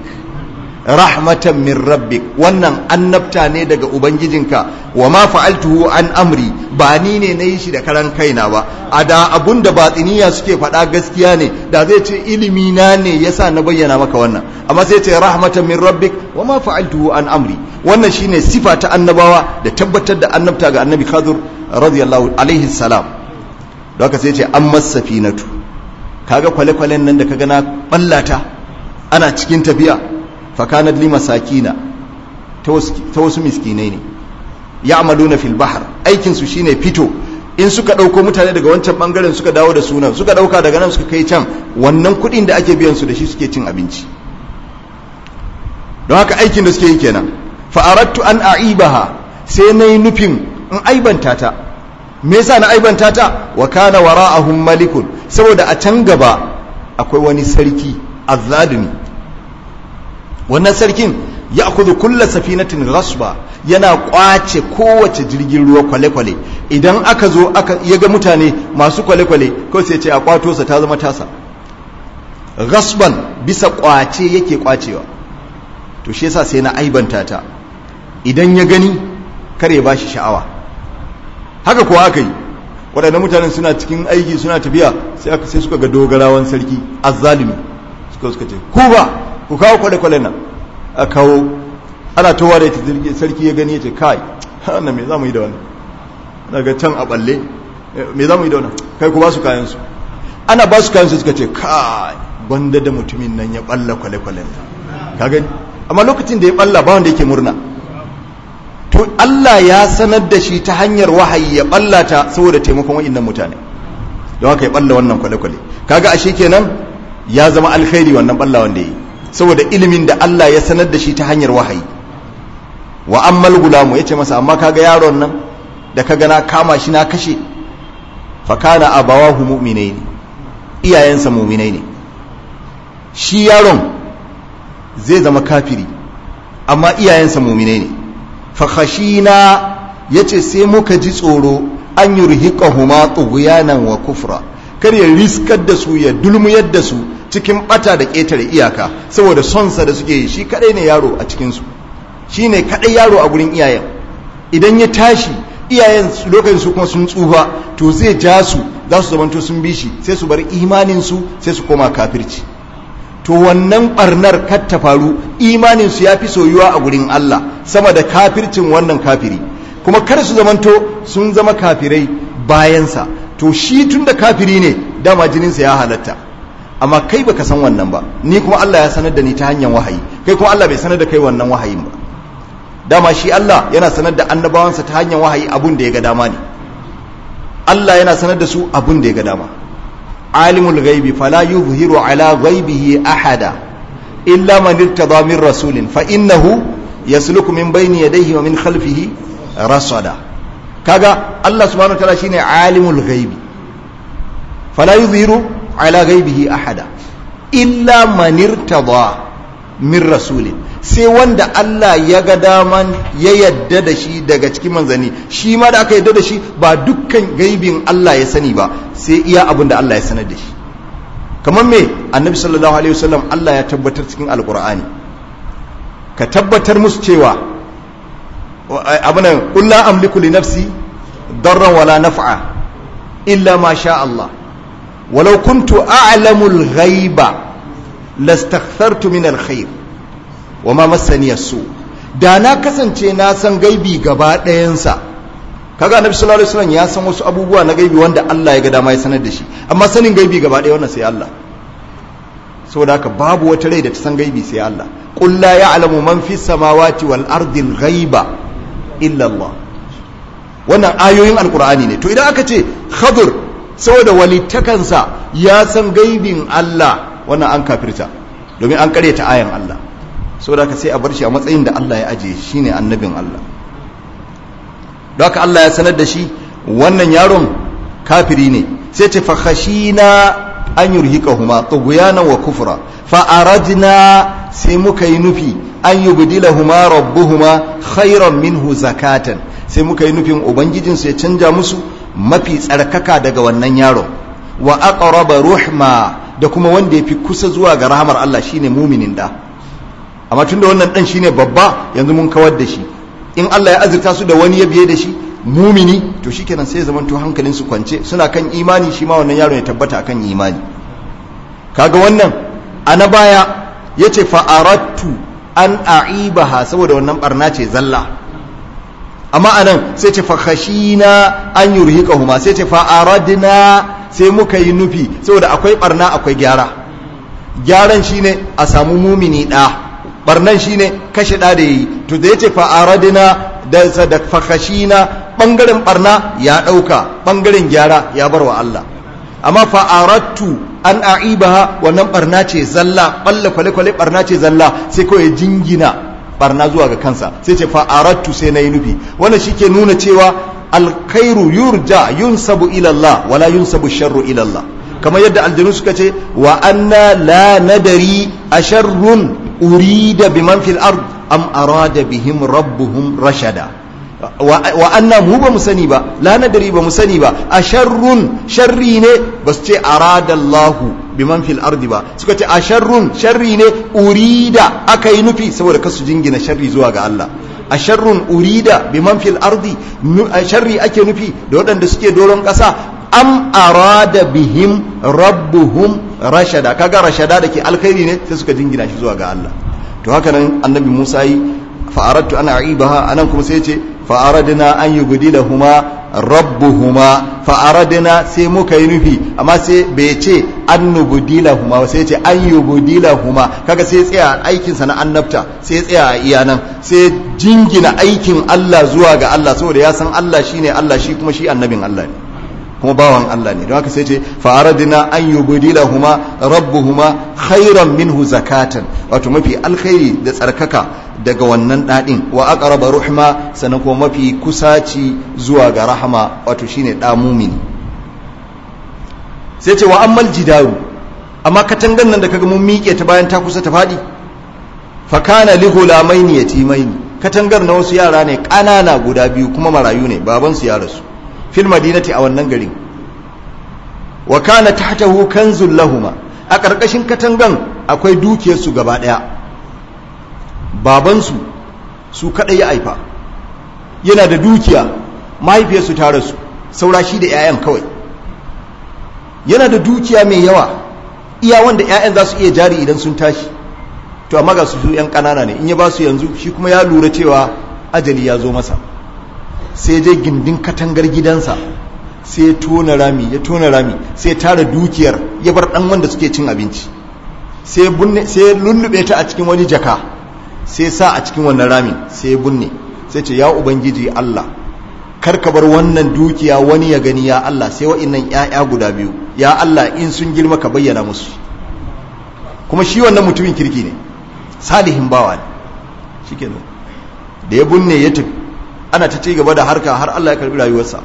rahmatan min rabbik wannan annabta ne daga ubangijinka wa ma fa'altuhu an amri ba ni ne na yi shi da karan kaina ba a da abun da batsiniya suke faɗa gaskiya ne da zai ce ilimi na ne yasa na bayyana maka wannan amma sai ce rahmatan min rabbik wa ma fa'altuhu an amri wannan shine sifa ta annabawa da tabbatar da annabta ga annabi khadir radiyallahu alaihi salam da haka sai ce an masafinatu kaga kwale-kwalen nan da kaga na ballata ana cikin tafiya fakanat li masakina ta wasu miskinai ne ya'maluna fil bahr aikin su shine fito in suka dauko mutane daga wancan bangaren suka dawo da sunan suka dauka daga nan suka kai can wannan kudin da ake biyan su da shi suke cin abinci don haka aikin da suke yi kenan fa aradtu an aibaha sai nayi nufin in aibanta ta me yasa na aibanta ta wa kana wara'ahum malikun saboda a can gaba akwai wani sarki azzalimi wannan sarkin ya akudu kulla safinatin ghasba yana kwace kowace jirgin ruwa kwale-kwale idan aka zo aka ya ga mutane masu kwale-kwale kawai sai ce a kwato sa ta zama tasa gasban bisa kwace yake kwacewa to shi yasa sai na aibanta ta idan ya gani kar ya bashi sha'awa haka kuwa aka yi waɗannan mutanen suna cikin aiki suna tafiya sai aka sai suka ga dogarawan sarki azzalimi suka suka ce ku ba ku kawo kwale-kwale nan a kawo ana towa da ita sarki ya gani ya ce kai wannan me za mu yi da wannan daga can a balle me za mu yi da wannan kai ku ba su kayansu ana ba su kayansu suka ce kai gwanda da mutumin nan ya balla kwale-kwalen ka gani amma lokacin da ya balla ba wanda yake murna to Allah ya sanar da shi ta hanyar wahayi ya ballata saboda taimakon wa'annan mutane don haka ya balla wannan kwale-kwale kaga ashe kenan ya zama alkhairi wannan balla wanda yi saboda ilimin da Allah ya sanar da shi ta hanyar wahayi wa ammal gulamu yace masa amma kaga yaron nan da kaga na kama shi na kashe fa kana abawahu mu'minaini iyayensa mu'minai ne shi yaron zai zama kafiri amma iyayensa mu'minai ne fakhashina yace sai muka ji tsoro an yurhiqahuma tughyanan wa kufra kar ya riskar da su ya dulmuyar da su cikin bata da ketare iyaka saboda sonsa da suke yi shi kadai ne yaro a cikin su shine kadai yaro a gurin iyayen idan ya tashi iyayen lokacin su kuma sun tsufa to zai ja su za su zamanto sun bi shi sai su bar imanin su sai su koma kafirci to wannan barnar kar ta faru imanin su yafi soyuwa a gurin Allah sama da kafircin wannan kafiri kuma kar su zamanto sun zama kafirai bayansa to shi tun da kafiri ne dama jininsa ya halatta amma kai baka san wannan ba ni kuma Allah ya sanar da ni ta hanyar wahayi kai kuma Allah bai sanar da kai wannan wahayin ba dama shi Allah yana sanar da annabawansa ta hanyar wahayi abun da ya ga dama ne Allah yana sanar da su abun da ya ga dama alimul ghaibi fala yuzhiru ala ghaibihi ahada illa man irtada min rasulin fa innahu yasluku min bayni yadayhi wa min khalfihi rasada kaga Allah subhanahu wataala shine alimul ghaibi fala yuzhiru ala ghaibihi ahada illa man irtada min rasulin sai wanda Allah ya ga daman ya yadda da shi daga cikin manzanni shi ma da aka yadda da shi ba dukkan gaibin Allah ya sani ba sai iya abin da Allah ya sanar da shi kamar me annabi sallallahu alaihi wasallam Allah ya tabbatar cikin alqur'ani ka tabbatar musu cewa abunan qul la amliku li nafsi darran wala naf'a illa ma sha Allah walau kuntu a'lamu al-ghaiba lastakthartu min al-khair wa ma massani su da na kasance na san gaibi gaba ɗayansa kaga annabi sallallahu alaihi wasallam ya san wasu abubuwa na gaibi wanda Allah ya ga dama ya sanar da shi amma sanin gaibi gaba ɗaya wannan sai Allah saboda haka babu wata rai da ta san gaibi sai Allah qul la ya'lamu man fis samawati wal ardi al ghaiba illa Allah wannan ayoyin alqur'ani ne to idan aka ce khadir saboda walitakansa ya san gaibin Allah wannan an kafirta domin an karyata ayan Allah saboda haka sai a bar shi a matsayin da Allah ya ajiye shine annabin Allah don haka Allah ya sanar da shi wannan yaron kafiri ne sai ce fa khashina an yurhiqahuma tughyanan wa kufra fa aradna sai muka yi nufi an yubdilahuma rabbuhuma khairan minhu zakatan sai muka yi nufin ubangijin su ya canja musu mafi tsarkaka daga wannan yaron wa aqraba ruhma da kuma wanda yafi kusa zuwa ga rahamar Allah shine muminin da amma tunda wannan dan shine babba yanzu mun kawar da shi in Allah ya azurta su da wani ya biye da shi mumini to shikenan sai zaman to hankalin su kwance suna kan imani shi ma wannan yaron ya tabbata akan imani kaga wannan ana baya yace fa aradtu an a'ibaha saboda wannan barna ce zalla amma anan sai ce fa khashina an yurhiqahuma sai ce fa aradna sai muka yi nufi saboda akwai barna akwai gyara gyaran shine a samu mumini da barnan shine kashe da da yi to da yace fa aradna da da fakashina bangaren barna ya dauka bangaren gyara ya bar wa Allah amma fa aradtu an aibaha wannan barna ce zalla balle kwale kwale barna ce zalla sai kawai jingina barna zuwa ga kansa sai ce fa aradtu sai nayi nufi wannan shike nuna cewa alkhairu yurja yunsabu ila Allah wala yunsabu sharru ila Allah kamar yadda aljanu suka ce wa anna la nadari asharrun urida biman fil ard am arada bihim rabbuhum rashada wa anna mu ba mu sani ba la nadari ba mu sani ba a sharrun sharri ne ba su ce arada Allah biman fil ardi ba suka ce a sharrun sharri ne urida aka yi nufi saboda kasu jingina sharri zuwa ga Allah a sharrun urida biman fil ardi sharri ake nufi da waɗanda suke doron ƙasa am arada bihim rabbuhum rashada kaga rashada da ke alkhairi ne sai suka jingina shi zuwa ga Allah to haka nan annabi Musa yi fa aradtu an a'ibaha anan kuma sai ya ce fa aradna an yubdilahuma rabbuhuma fa aradna sai muka yi nufi amma sai bai ce an nubdilahuma sai ya ce an yubdilahuma kaga sai ya tsaya aikin sa na annabta sai ya tsaya a iya nan sai jingina aikin Allah zuwa ga Allah saboda ya san Allah shine Allah shi kuma shi annabin Allah ne kuma bawan Allah ne don haka sai ce fa'aradina an yubdilahuma rabbuhuma khairan minhu zakatan wato mafi alkhairi da tsarkaka daga wannan dadin wa aqraba ruhma sannan kuma mafi kusaci zuwa ga rahama wato shine da mumini sai ce wa ammal jidaru amma katangan nan da kaga mun miƙe ta bayan ta kusa ta fadi fa kana li ghulamaini yatimaini katangar na wasu yara ne ƙanana guda biyu kuma marayu ne babansu ya rasu fil madinati a wannan garin wa kana tahtahu kanzul lahuma a karkashin katangan akwai dukiyarsu gaba daya babansu su kadai ya aifa yana da dukiya mahaifiyarsu ta rasu saura shi da 'ya'yan kawai yana da dukiya mai yawa iya wanda 'ya'yan za su iya jari idan sun tashi to amma ga su su 'yan ƙanana ne in ya ba su yanzu shi kuma ya lura cewa ajali ya zo masa sai je gindin katangar gidansa sai ya tona rami ya tona rami sai ya tara dukiyar ya bar dan wanda suke cin abinci sai ya bunne sai ya lullube ta a cikin wani jaka sai ya sa a cikin wannan rami sai ya bunne sai ce ya ubangiji Allah kar ka bar wannan dukiya wani ya gani ya Allah sai wa'annan ƴaƴa guda biyu ya Allah in sun girma ka bayyana musu kuma shi wannan mutumin kirki ne salihin bawa ne shikenan da ya bunne ya tafi ana ta ci gaba da harka har Allah ya karbi rayuwarsa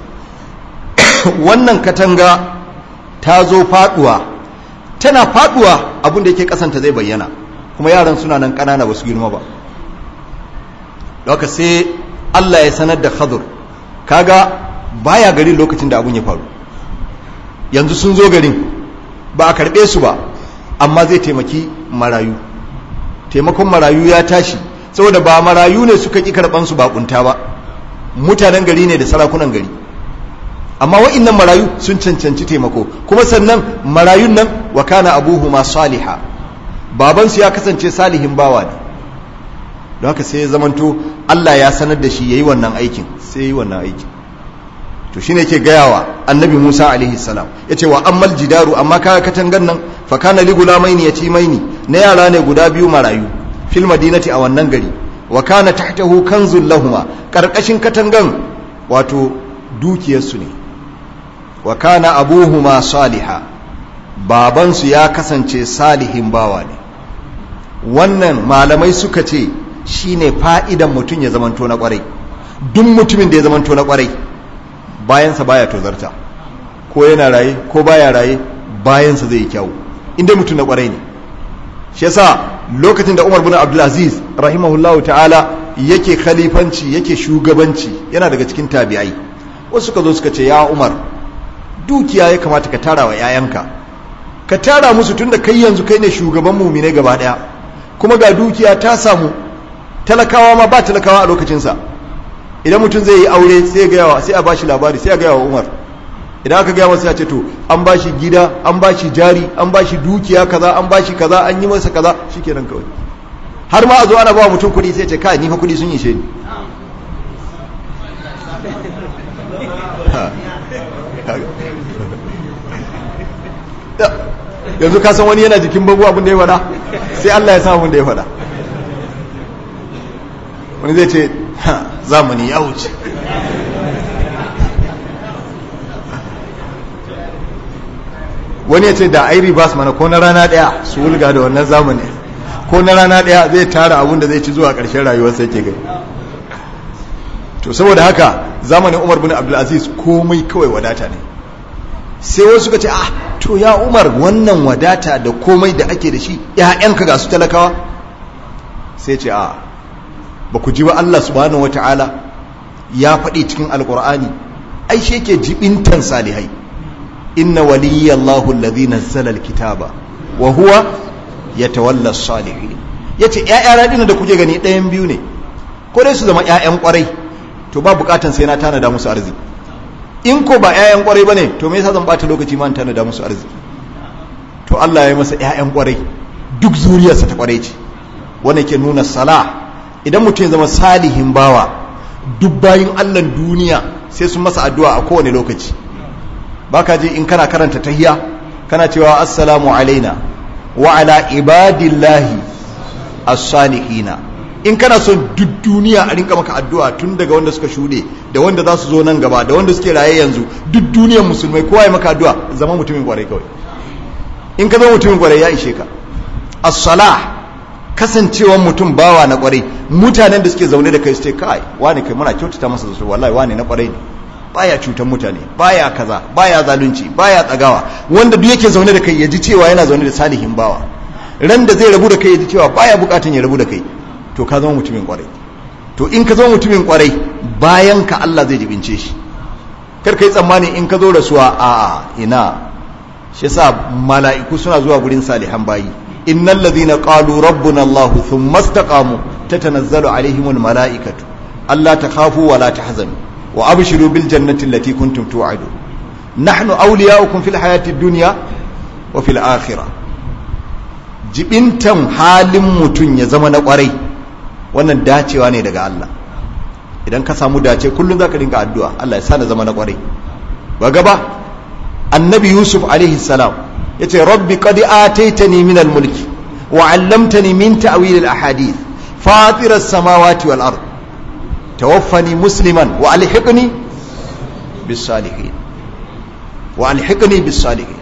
wannan katanga ta zo faduwa tana faduwa abin da yake kasanta zai bayyana kuma yaran suna nan kanana basu girma ba Doka sai Allah ya sanar da Khadir kaga baya garin lokacin da abun ya faru yanzu sun zo garin ba a karbe su ba amma zai taimaki marayu taimakon marayu ya tashi saboda ba marayu ne suka ƙi karɓansu bakunta ba mutanen gari ne da sarakunan gari amma wa'innan marayu sun cancanci taimako kuma sannan marayun nan wa kana abuhuma saliha babansu ya kasance salihin bawa ne don haka sai ya zamanto Allah ya sanar da shi yayi wannan aikin sai yayi wannan aikin to shine yake gayawa annabi Musa alaihi salam yace wa ammal jidaru amma kaga katangan nan fa kana li gulamaini yatimaini na yara ne guda biyu marayu fil madinati a wannan gari wa kana tahtahu kanzul lahuma karkashin katangan wato dukiyarsu ne wa kana abuhuma saliha babansu ya kasance salihin bawa ne wannan malamai suka ce shine fa'idan mutum ya zamanto na kwarai duk mutumin da ya zamanto na kwarai bayansa baya tozarta ko yana raye ko baya raye bayansa zai yi kyau inda mutum na kwarai ne shi yasa lokacin da Umar bin Abdulaziz rahimahullahu ta'ala yake khalifanci yake shugabanci yana daga cikin tabi'ai wasu suka zo suka ce ya Umar dukiya ya kamata ka tara wa 'ya'yanka ka tara musu tunda kai yanzu kai ne shugaban mumine gaba daya kuma ga dukiya ta samu talakawa ma ba talakawa a lokacinsa idan mutum zai yi aure sai ga yawa sai a bashi labari sai a ga yawa Umar idan aka gaya masa ya ce to an bashi gida an bashi jari an bashi dukiya kaza an bashi kaza an yi masa kaza shikenan kawai har ma a zo ana ba mutum kuɗi sai ce kai ni fa kuɗi sun yi ni yanzu ka san wani yana jikin babu abin da ya faɗa sai Allah ya samu da ya faɗa wani zai ce zamani ya wuce wani ya ce da ai ribas mana ko na rana daya su wulga da wannan zamani ko na rana daya zai tara abun da zai ci zuwa ƙarshen rayuwarsa yake gani to saboda haka zamanin umar bin abdulaziz komai kawai wadata ne sai wasu suka ce ah to ya umar wannan wadata da komai da ake da shi ‘ya'yanka ga su talakawa sai ce a ba ku ji ba Allah subhanahu wa ta'ala ya faɗi cikin alƙur'ani ai shi ke jibintan salihai inna waliyallahu alladhi nazzala alkitaba wa huwa yatawalla as-salihin yace ƴaƴa radina da kuke gani ɗayan biyu ne ko dai su zama ƴaƴan ƙwarai to ba bukatan sai na tanada musu arziki in ko ba ƴaƴan ƙwarai bane to me yasa zan bata lokaci ma tanada musu arziki to Allah ya yi masa ƴaƴan ƙwarai duk zuriyarsa ta ƙwarai ce wanda ke nuna salah idan mutum ya zama salihin bawa duk bayin Allah duniya sai sun masa addu'a a kowane lokaci baka je in kana karanta tahiya kana cewa assalamu alaina wa ala ibadillahi as-salihina in kana son duk duniya a rinka maka addu'a tun daga wanda suka shuɗe da wanda za su zo nan gaba da wanda suke raye yanzu duk duniyar musulmai kowa ya maka addu'a zama mutumin kwarai kawai in ka zama mutumin kwarai ya ishe ka as-salah kasancewan mutum bawa na kwarai mutanen da suke zaune da kai su ce kai wani kai muna kyautata masa su wallahi wani na kwarai ne baya cutar mutane baya kaza baya zalunci baya tsagawa wanda duk yake zaune da kai ya ji cewa yana zaune da salihin bawa ran da zai rabu da kai ya ji cewa baya bukatun ya rabu da kai to ka zama mutumin kwarai to in ka zama mutumin kwarai bayan ka Allah zai jibince shi kar kai tsammani in ka zo rasuwa a ina shi yasa mala'iku suna zuwa gurin salihan bayi innal ladhina qalu rabbuna Allah thumma istaqamu tatanazzalu alaihimul mala'ikatu alla takhafu wa la tahzanu wa abshiru bil jannati allati kuntum tu'adun nahnu awliya'ukum fil hayati dunya wa fil akhirah jibintan halin mutun ya zama na kwarai wannan dacewa ne daga Allah idan ka samu dace kullum zaka dinga addu'a Allah ya sa na zama na kwarai ba gaba annabi yusuf alaihi salam yace rabbi qad ataitani min al-mulki wa 'allamtani min ta'wil al-ahadith fatir as-samawati wal ard tawaffani musliman wa alhiqni bis salihin wa alhiqni bis salihin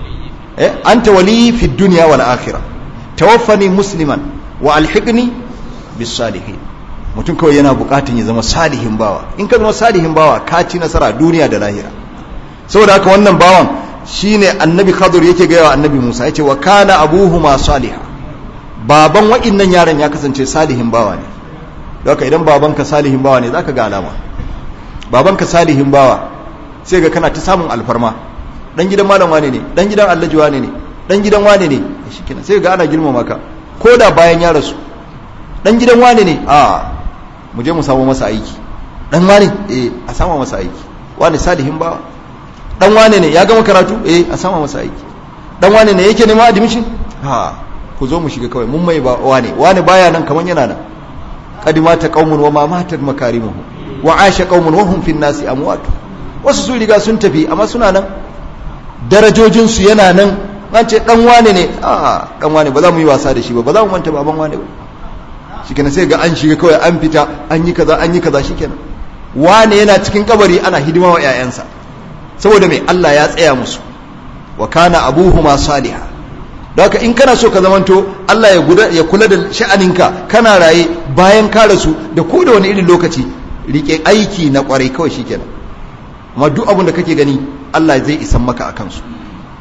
eh anta wali fi dunya wal akhirah tawaffani musliman wa alhiqni bis salihin mutum kawai yana bukatun ya zama salihin bawa in ka zama salihin bawa ka ci nasara duniya da lahira saboda haka wannan bawan shine annabi khadir yake gaya wa annabi musa yace wa kana abuhuma salihah baban wa'innan yaron ya kasance salihin bawa ne don haka idan babanka salihin bawa ne zaka ga alama babanka salihin bawa sai ga kana ta samun alfarma dan gidan malam wane ne dan gidan allaji wane ne dan gidan wane ne shikenan sai ga ana girmama ka ko da bayan ya rasu dan gidan wane ne a mu je mu samu masa aiki dan wane eh a sama masa aiki wane salihin bawa dan wane ne ya gama karatu eh a sama masa aiki dan wane ne yake neman admission ha ku zo mu shiga kawai mun mai ba wane wane baya nan kaman yana nan qadima ta qaumun wa ma matat makarimuhum wa asha qaumun wa hum fin nasi amwat wasu su riga sun tafi amma suna nan darajojin su yana nan an ce dan wane ne a dan wane ba za mu yi wasa da shi ba ba za mu manta baban wane ba shikenan sai ga an shiga kawai an fita an yi kaza an yi kaza shikenan wane yana cikin kabari ana hidima wa 'ya'yansa saboda mai Allah ya tsaya musu wa kana abuhuma salihah don haka in kana so ka zamanto Allah ya guda ya kula da sha'aninka kana raye bayan ka rasu da ko da wani irin lokaci rike aiki na kwarai kawai shikenan amma duk abin da kake gani Allah zai isan maka akan su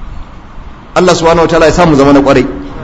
Allah subhanahu wataala ya samu zama na kwarai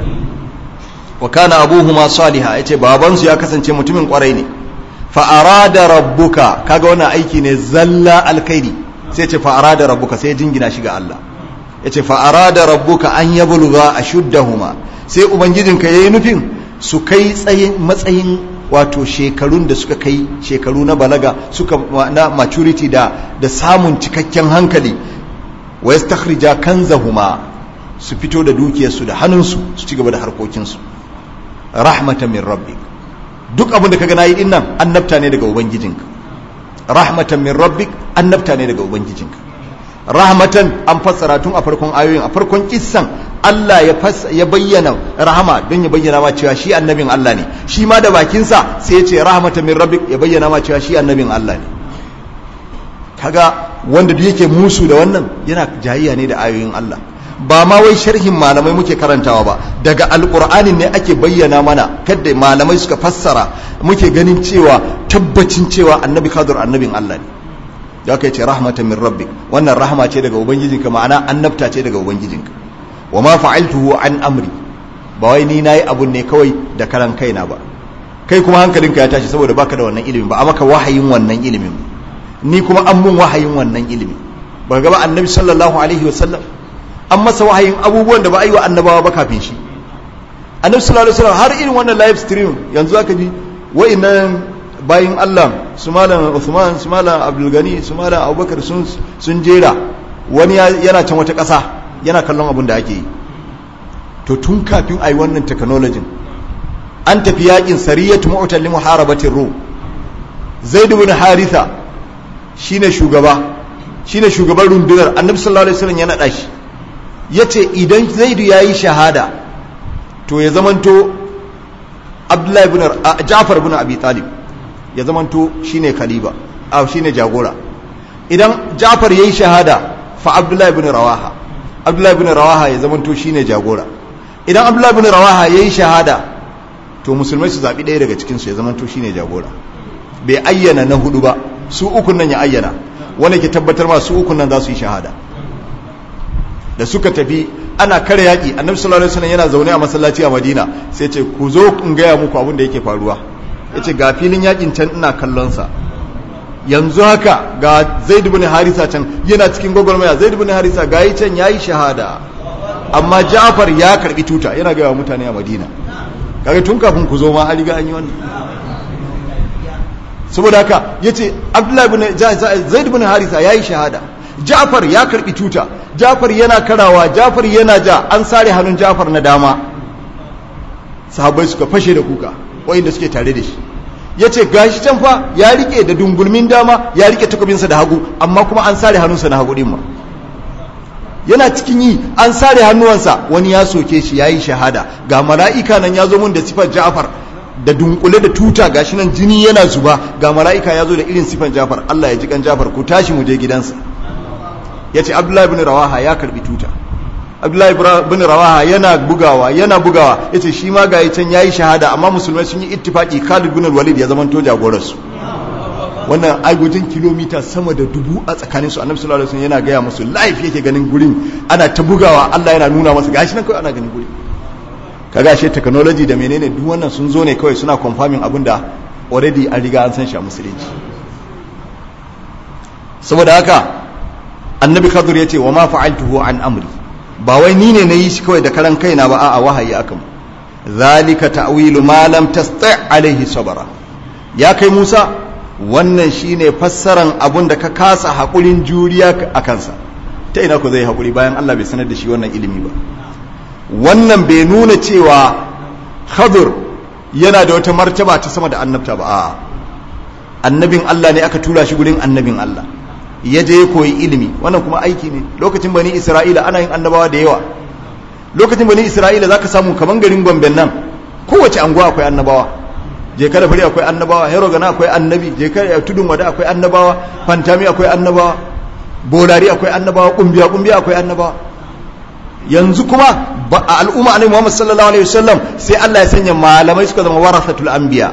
wa kana abuhuma salihah yace babansu ya kasance mutumin kwarai ne fa arada rabbuka kaga wannan aiki ne zalla alkhairi sai ce fa'ara da rabbuka sai jingina shi ga Allah ya ce fa'ara da rabbuka an ya bulga a shuddahuma sai ubangijinka ya yi nufin su kai matsayin wato shekarun da suka kai shekaru na balaga suka na maturity da da samun cikakken hankali wa ya stakhrija kanzahuma su fito da dukiyarsu da hannunsu su ci gaba da harkokinsu rahmatan min rabbik duk abin da kaga nayi dinnan annabta ne daga ubangijinka rahmatan min rabbik annabta ne daga ubangijinka rahmatan an fassara tun a farkon ayoyin a farkon kissan Allah ya ya bayyana rahama don ya bayyana ma cewa shi annabin Allah ne shi ma da bakinsa sai ya ce rahmatan min rabbik ya bayyana ma cewa shi annabin Allah ne kaga wanda duk yake musu da wannan yana jayayya ne da ayoyin Allah ba ma wai sharhin malamai muke karantawa ba daga alkur'anin ne ake bayyana mana kadda malamai suka fassara muke ganin cewa tabbacin cewa annabi kadur annabin Allah ne da aka ce rahmatan min rabbik wannan rahama ce daga ubangijinka ma'ana annabta ce daga ubangijinka wa ma fa'altuhu an amri ba wai ni nayi abun ne kawai da karan kaina ba kai kuma hankalinka ya tashi saboda baka da wannan ilimin ba a maka wahayin wannan ilimin ni kuma an mun wahayin wannan ilimin ba ga ba annabi sallallahu alaihi wasallam an masa wahayin abubuwan da ba a yi wa annabawa ba kafin shi annabi sallallahu alaihi wasallam har irin wannan live stream yanzu aka ji wa'annan bayin Allah su malam Uthman su malam Abdul Gani su malam Abubakar sun sun jera wani yana can wata ƙasa yana kallon abin da ake yi to tun kafin a yi wannan technology an tafi yakin sariyatu mu'tal li muharabatir rum zaid ibn haritha shine shugaba shine shugaban rundunar annabi sallallahu alaihi wasallam ya nada shi yace idan zaid yayi shahada to ya zamanto abdullahi ibn ja'far ibn abi talib ya zamanto shine khalifa a shine jagora idan ja'far yayi shahada fa abdullahi ibn rawaha abdullahi ibn rawaha ya zamanto shine jagora idan abdullahi ibn rawaha yayi shahada to musulmai su zabi ɗaya daga cikin su ya zamanto shine jagora bai ayyana na hudu ba su ukun nan ya ayyana wanda ke tabbatar ma su ukun nan za su yi shahada da suka tafi ana kare yaƙi annabi sallallahu alaihi wasallam yana zaune a masallaci a madina sai ce ku zo in gaya muku abin da yake faruwa yace ga filin yaƙin can ina kallon sa yanzu haka ga zaid ibn harisa can yana cikin gwagwarmaya zaid ibn harisa ga yi can yayi shahada amma ja'far ya karbi tuta yana gaya wa mutane a madina kaga tun kafin ku zo ma an riga an yi wannan saboda haka yace abdullahi ibn zaid ibn harisa yayi shahada ja'far ya karbi tuta ja'far yana karawa ja'far yana ja an sare hannun ja'far na dama sahabbai suka fashe da kuka wayanda suke tare da shi yace gashi can fa ya rike da dungulmin dama ya rike takobinsa da hagu amma kuma an sare hannunsa na hagu din ma yana cikin yi an sare hannuwansa wani ya soke shi yayi shahada ga mala'ika nan ya zo mun da sifar ja'far da dunkule da tuta gashi nan jini yana zuba ga mala'ika ya zo da irin sifan jafar Allah ya ji kan jafar ku tashi mu je gidansa ya ce abdullahi bin rawaha ya karbi tuta abdullahi bin rawaha yana bugawa yana bugawa ya ce shi ma ga can ya yi shahada amma musulmai sun yi ittifaki khalid bin walid ya zamanto jagoransu wannan agogin kilomita sama da dubu a tsakanin su annabi sallallahu alaihi wasallam yana gaya musu life yake ganin gurin ana ta bugawa Allah yana nuna masa gashi nan kawai ana ganin gurin kaga ashe technology da menene duk wannan sun zo ne kawai suna confirming abin da already an riga an san shi a musulunci saboda haka annabi khadir ya ce wa ma fa'altuhu an amri ba wai ni ne na yi shi kawai da karan kaina ba a'a wahayi akan zalika ta'wilu ma lam tasti' alaihi sabara ya kai Musa wannan shine fassaran abun da ka kasa hakurin juriya a kansa ta ina ku zai hakuri bayan Allah bai sanar da shi wannan ilimi ba wannan bai nuna cewa khadir yana da wata martaba ta sama da annabta ba a annabin Allah ne aka tura shi gurin annabin Allah ya je ya koyi ilimi wannan kuma aiki ne lokacin bani isra'ila ana yin annabawa da yawa lokacin bani isra'ila zaka samu kaman garin gomben nan kowace anguwa akwai annabawa je kada fari akwai annabawa hero gana akwai annabi je kada tudun wada akwai annabawa fantami akwai annabawa bolari akwai annabawa kumbiya kumbiya akwai annabawa yanzu kuma a al'umma annabi Muhammad sallallahu alaihi wasallam sai Allah ya sanya malamai suka zama warasatul anbiya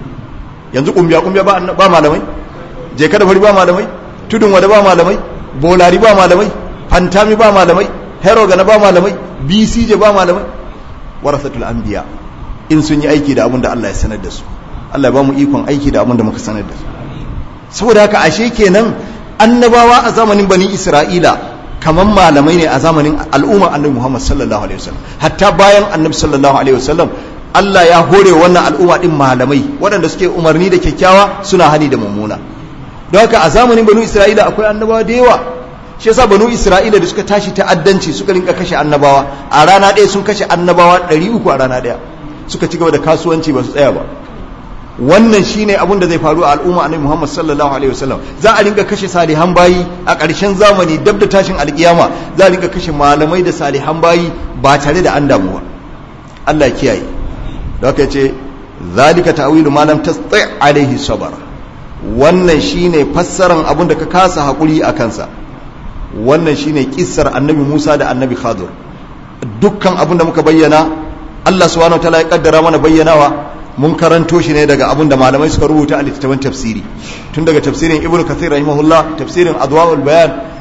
yanzu kumbiya kumbiya ba ba malamai je kada fari ba malamai tudun wada ba malamai bolari ba malamai fantami ba malamai hero gana ba malamai bcj ba malamai warasatul anbiya in sun yi aiki da abin da Allah ya sanar da su Allah ya ba mu ikon aiki da abin da muka sanar da su saboda haka ashe kenan annabawa a zamanin bani isra'ila kaman malamai ne a zamanin al'umma annabi Muhammad sallallahu alaihi wasallam hatta bayan annabi sallallahu alaihi wasallam Allah ya hore wannan al'umma din malamai waɗanda suke umarni da kyakkyawa suna hani da mummuna don haka a zamanin banu Isra'ila akwai annabawa da yawa shi yasa banu Isra'ila da suka tashi ta'addanci suka rinka kashe annabawa a rana ɗaya sun kashe annabawa 300 a rana ɗaya suka ci gaba da kasuwanci ba su tsaya ba wannan shine abin da zai faru a al'umma annabi Muhammad sallallahu alaihi wasallam za a rinka kashe salihan bayi a ƙarshen zamani dab da tashin alkiyama za a rinka kashe malamai da salihan bayi ba tare da an damu ba Allah ya kiyaye da haka yace zalika ta'wilu ma lam tasti alaihi sabr wannan shine fassaran abin da ka kasa hakuri a kansa wannan shine kissar annabi Musa da annabi Khadir dukkan abin da muka bayyana Allah subhanahu wa ta'ala ya kaddara mana bayyanawa mun karanto shi ne daga abin da malamai suka rubuta a littattafan tafsiri tun daga tafsirin ibnu kathir rahimahullah tafsirin adwaul bayan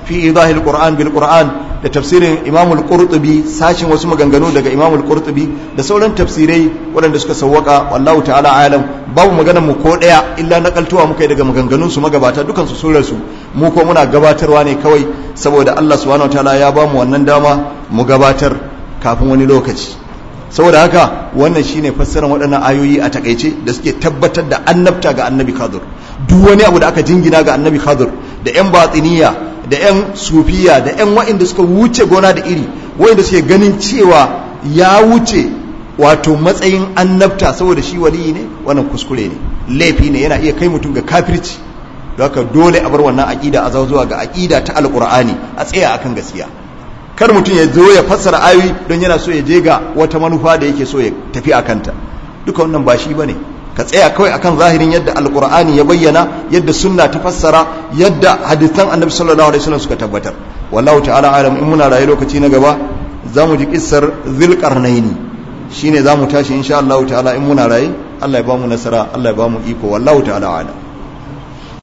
fi idahil qur'an bil qur'an da tafsirin imam al-qurtubi sashin wasu maganganu daga imam al-qurtubi da sauran tafsirai waɗanda suka sawwaka wallahu ta'ala alam babu maganar mu ko daya illa nakaltuwa muka yi daga maganganun su magabata dukan su sun rasu mu ko muna gabatarwa ne kawai saboda Allah subhanahu wataala ya ba mu wannan dama mu gabatar kafin wani lokaci saboda haka wannan shine fassarar waɗannan ayoyi a takaice da suke tabbatar da annabta ga annabi khadir duk wani abu da aka jingina ga annabi khadir da yan batiniya da yan sufiya da yan wa'inda suka wuce gona da iri wa'inda suke ganin cewa ya wuce wato matsayin annabta saboda shi waliyi ne wannan kuskure ne laifi ne yana iya kai mutum ga kafirci don haka dole a bar wannan aƙida a zuwa ga aƙida ta alƙur'ani a tsaya akan gaskiya kar mutum ya zo ya fassara ayoyi don yana so ya je ga wata manufa da yake so ya tafi a kanta duka wannan ba shi bane ka tsaya kawai akan zahirin yadda alqur'ani ya bayyana yadda sunna ta fassara yadda hadisan annabi sallallahu alaihi wasallam suka tabbatar wallahu ta'ala alam in muna rayu lokaci na gaba zamu ji kissar zulqarnaini shine zamu tashi insha Allah ta'ala in muna rayu Allah ya bamu nasara Allah ya bamu iko wallahu ta'ala alam